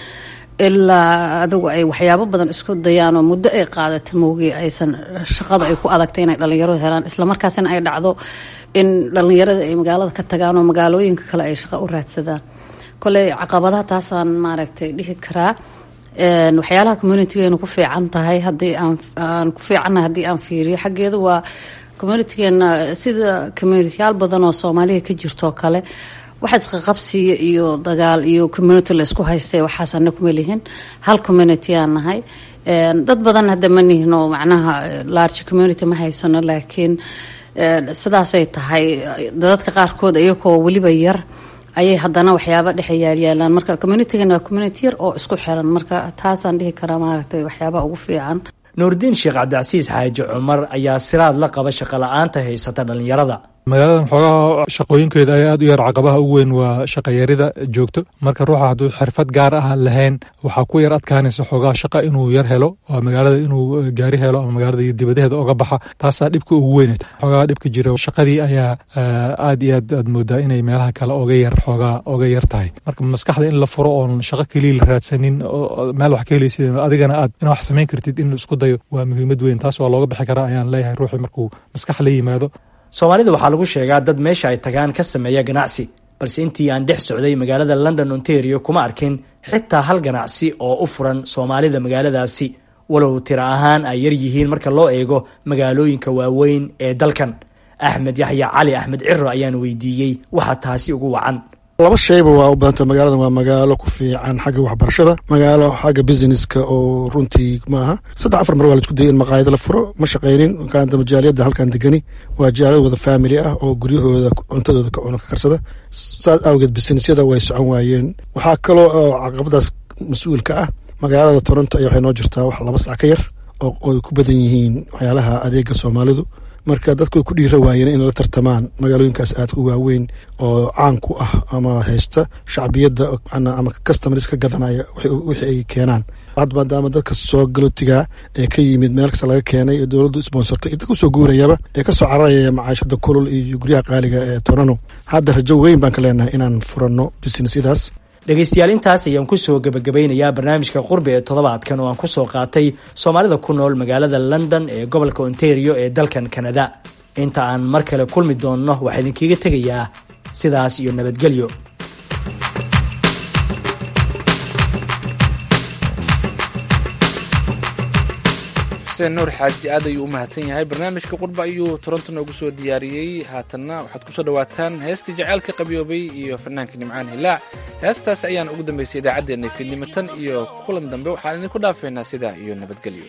ilaa adigu ay waxyaabo badan isku dayaan oo muddo ay qaadata mowgii aysan shaqada ay ku adagtay inay dhalinyaradu helaan islamarkaasina ay dhacdo in dhalinyarada ay magaalada ka tagaan oo magaalooyinka kale ay shaqo u raadsadaan koley caqabadaha taasaan maaragtay dhihi karaa waxyaalaha communitigeenu ku fiican tahay hadii aan ku fiicannahay haddii aan fiiriyo xaggeeda waa communitigeena sida communitiyaal badan oo soomaaliya ka jirtoo kale waxa isqaqabsiya iyo dagaal iyo community laysku haystay waxaas ana kuma lihin hal community aan nahay dad badan hadda ma nihino macnaha large community ma haysano laakiin sidaasay tahay dadadka qaarkood iyagoo weliba yar ayay haddana waxyaaba dhexe yaalyaalaan marka communitigan waa community yar oo isku xiran marka taasaan dhihi karaa maaragtay waxyaabaha ugu fiican nuurdiin sheekh cabdicasiis xaaji cumar ayaa siraad la qaba shaqo la-aanta haysata dhalinyarada magaaladan xoogaha shaqooyinkeeda ay aad u yar caqabaha ugu weyn waa shaqayarida joogto marka ruuxa hadduu xirfad gaar ah lahayn waxaa ku yar adkaanaysa xoogaha shaqa inuu yar helo waa magaalada inuu gaari helo ama magaalada dibadaheeda oga baxa taasaa dhibka ugu weynata xoogaha dhibka jira shaqadii ayaa aad iyo aad aad moodaa inay meelaha kale oga yar xoogaa oga yar tahay marka maskaxda in la furo oon shaqo keliya la raadsanin meel wax ka helaysid adigana aad ina wax samayn kartid in la isku dayo waa muhiimad weyn taas waa looga bixi karaa ayaan leeyahay ruuxii markuu maskax la yimaado soomaalida waxaa lagu sheegaa dad meesha ay tagaan ka sameeya ganacsi balse intii aan dhex socday magaalada london ontario kuma arkin xitaa hal ganacsi oo u furan soomaalida magaaladaasi walow tiro ahaan ay yar yihiin marka loo eego magaalooyinka waaweyn ee dalkan axmed yaxya cali axmed ciro ayaan weydiiyey waxa taasi ugu wacan laba shayba waa u badanta magaaladan waa magaalo ku fiican xagga waxbarashada magaalo xagga businesska oo runtii maaha saddex afar mar waa la isku dayay in maqaayado la furo ma shaqaynin kaanta majaaliyadda halkan degani waa jaaliyad wada family ah oo guryahooda cuntadooda ka cuna ka karsada saas awgeed businessyada way socon waayeen waxaa kaloo oo caqabadaas mas-uulka ah magaalada toronto ayaa waxay noo jirtaa wax laba sac ka yar oo ay ku badan yihiin waxyaalaha adeega soomaalidu marka dadku way ku dhiira waayeen in la tartamaan magaalooyinkaas aad u waaweyn oo caan ku ah ama haysta shacbiyadda ama customers ka gadanaya wixii ay keenaan had maadaama dadka soo galootiga ee ka yimid meel kasta laga keenay ee dowladdu sponsortay dadka usoo guurayaba ee kasoo cararaya macaashada kulul iyo guryaha qaaliga ee torano hadda rajo weyn baan ka leenahay inaan furanno businessyadaas dhegaystayaal intaas ayaan kusoo gebagabeynayaa barnaamijka qurbi ee toddobaadkan oo aan kusoo qaatay soomaalida ku nool magaalada london ee gobolka ontario ee dalkan kanada inta aan mar kale kulmi doonno waxaa idinkiiga tegayaa sidaas iyo nabadgelyo xuseen nuur xaaji aad ayuu u mahadsan yahay barnaamijka qurba ayuu toronto noogu soo diyaariyey haatanna waxaad kusoo dhawaataan heestii jaceylka qabiyoobay iyo fanaanka nimcaan hilaac heestaas ayaan ugu dambaysay idaacaddeenna fiidnimo tan iyo kulan dambe waxaan idinku dhaafaynaa sidaa iyo nabadgelyo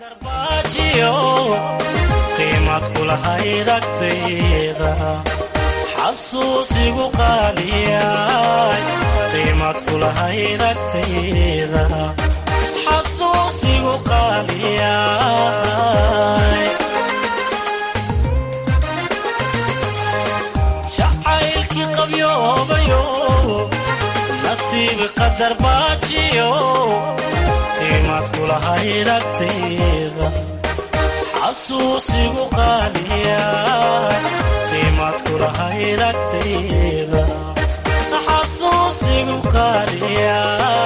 qiimad kulahayd agtayda xasuusigu qaaliyay qiimad kulahayd agtayda xasuusigu qaaliyay jacaylkii qabyoobayo nasiib qadar baajiyo qiimaad kulahayd agtayda xasuusigu qaaliya qiimaad kulahayd agtayda xasuusigu qaaliya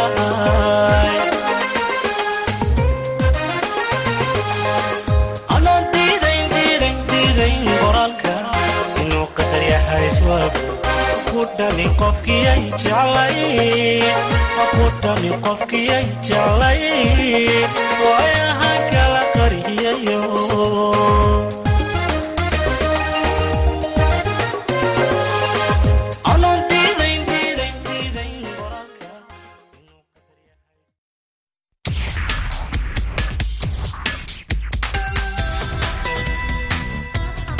anaan diidayn diidayn diidayn qoraalka inuu qadar yahay iswaagu ku dhani qofkiyay jeclay ku dhani qofkiyay jeclay waayahan kala qariyayo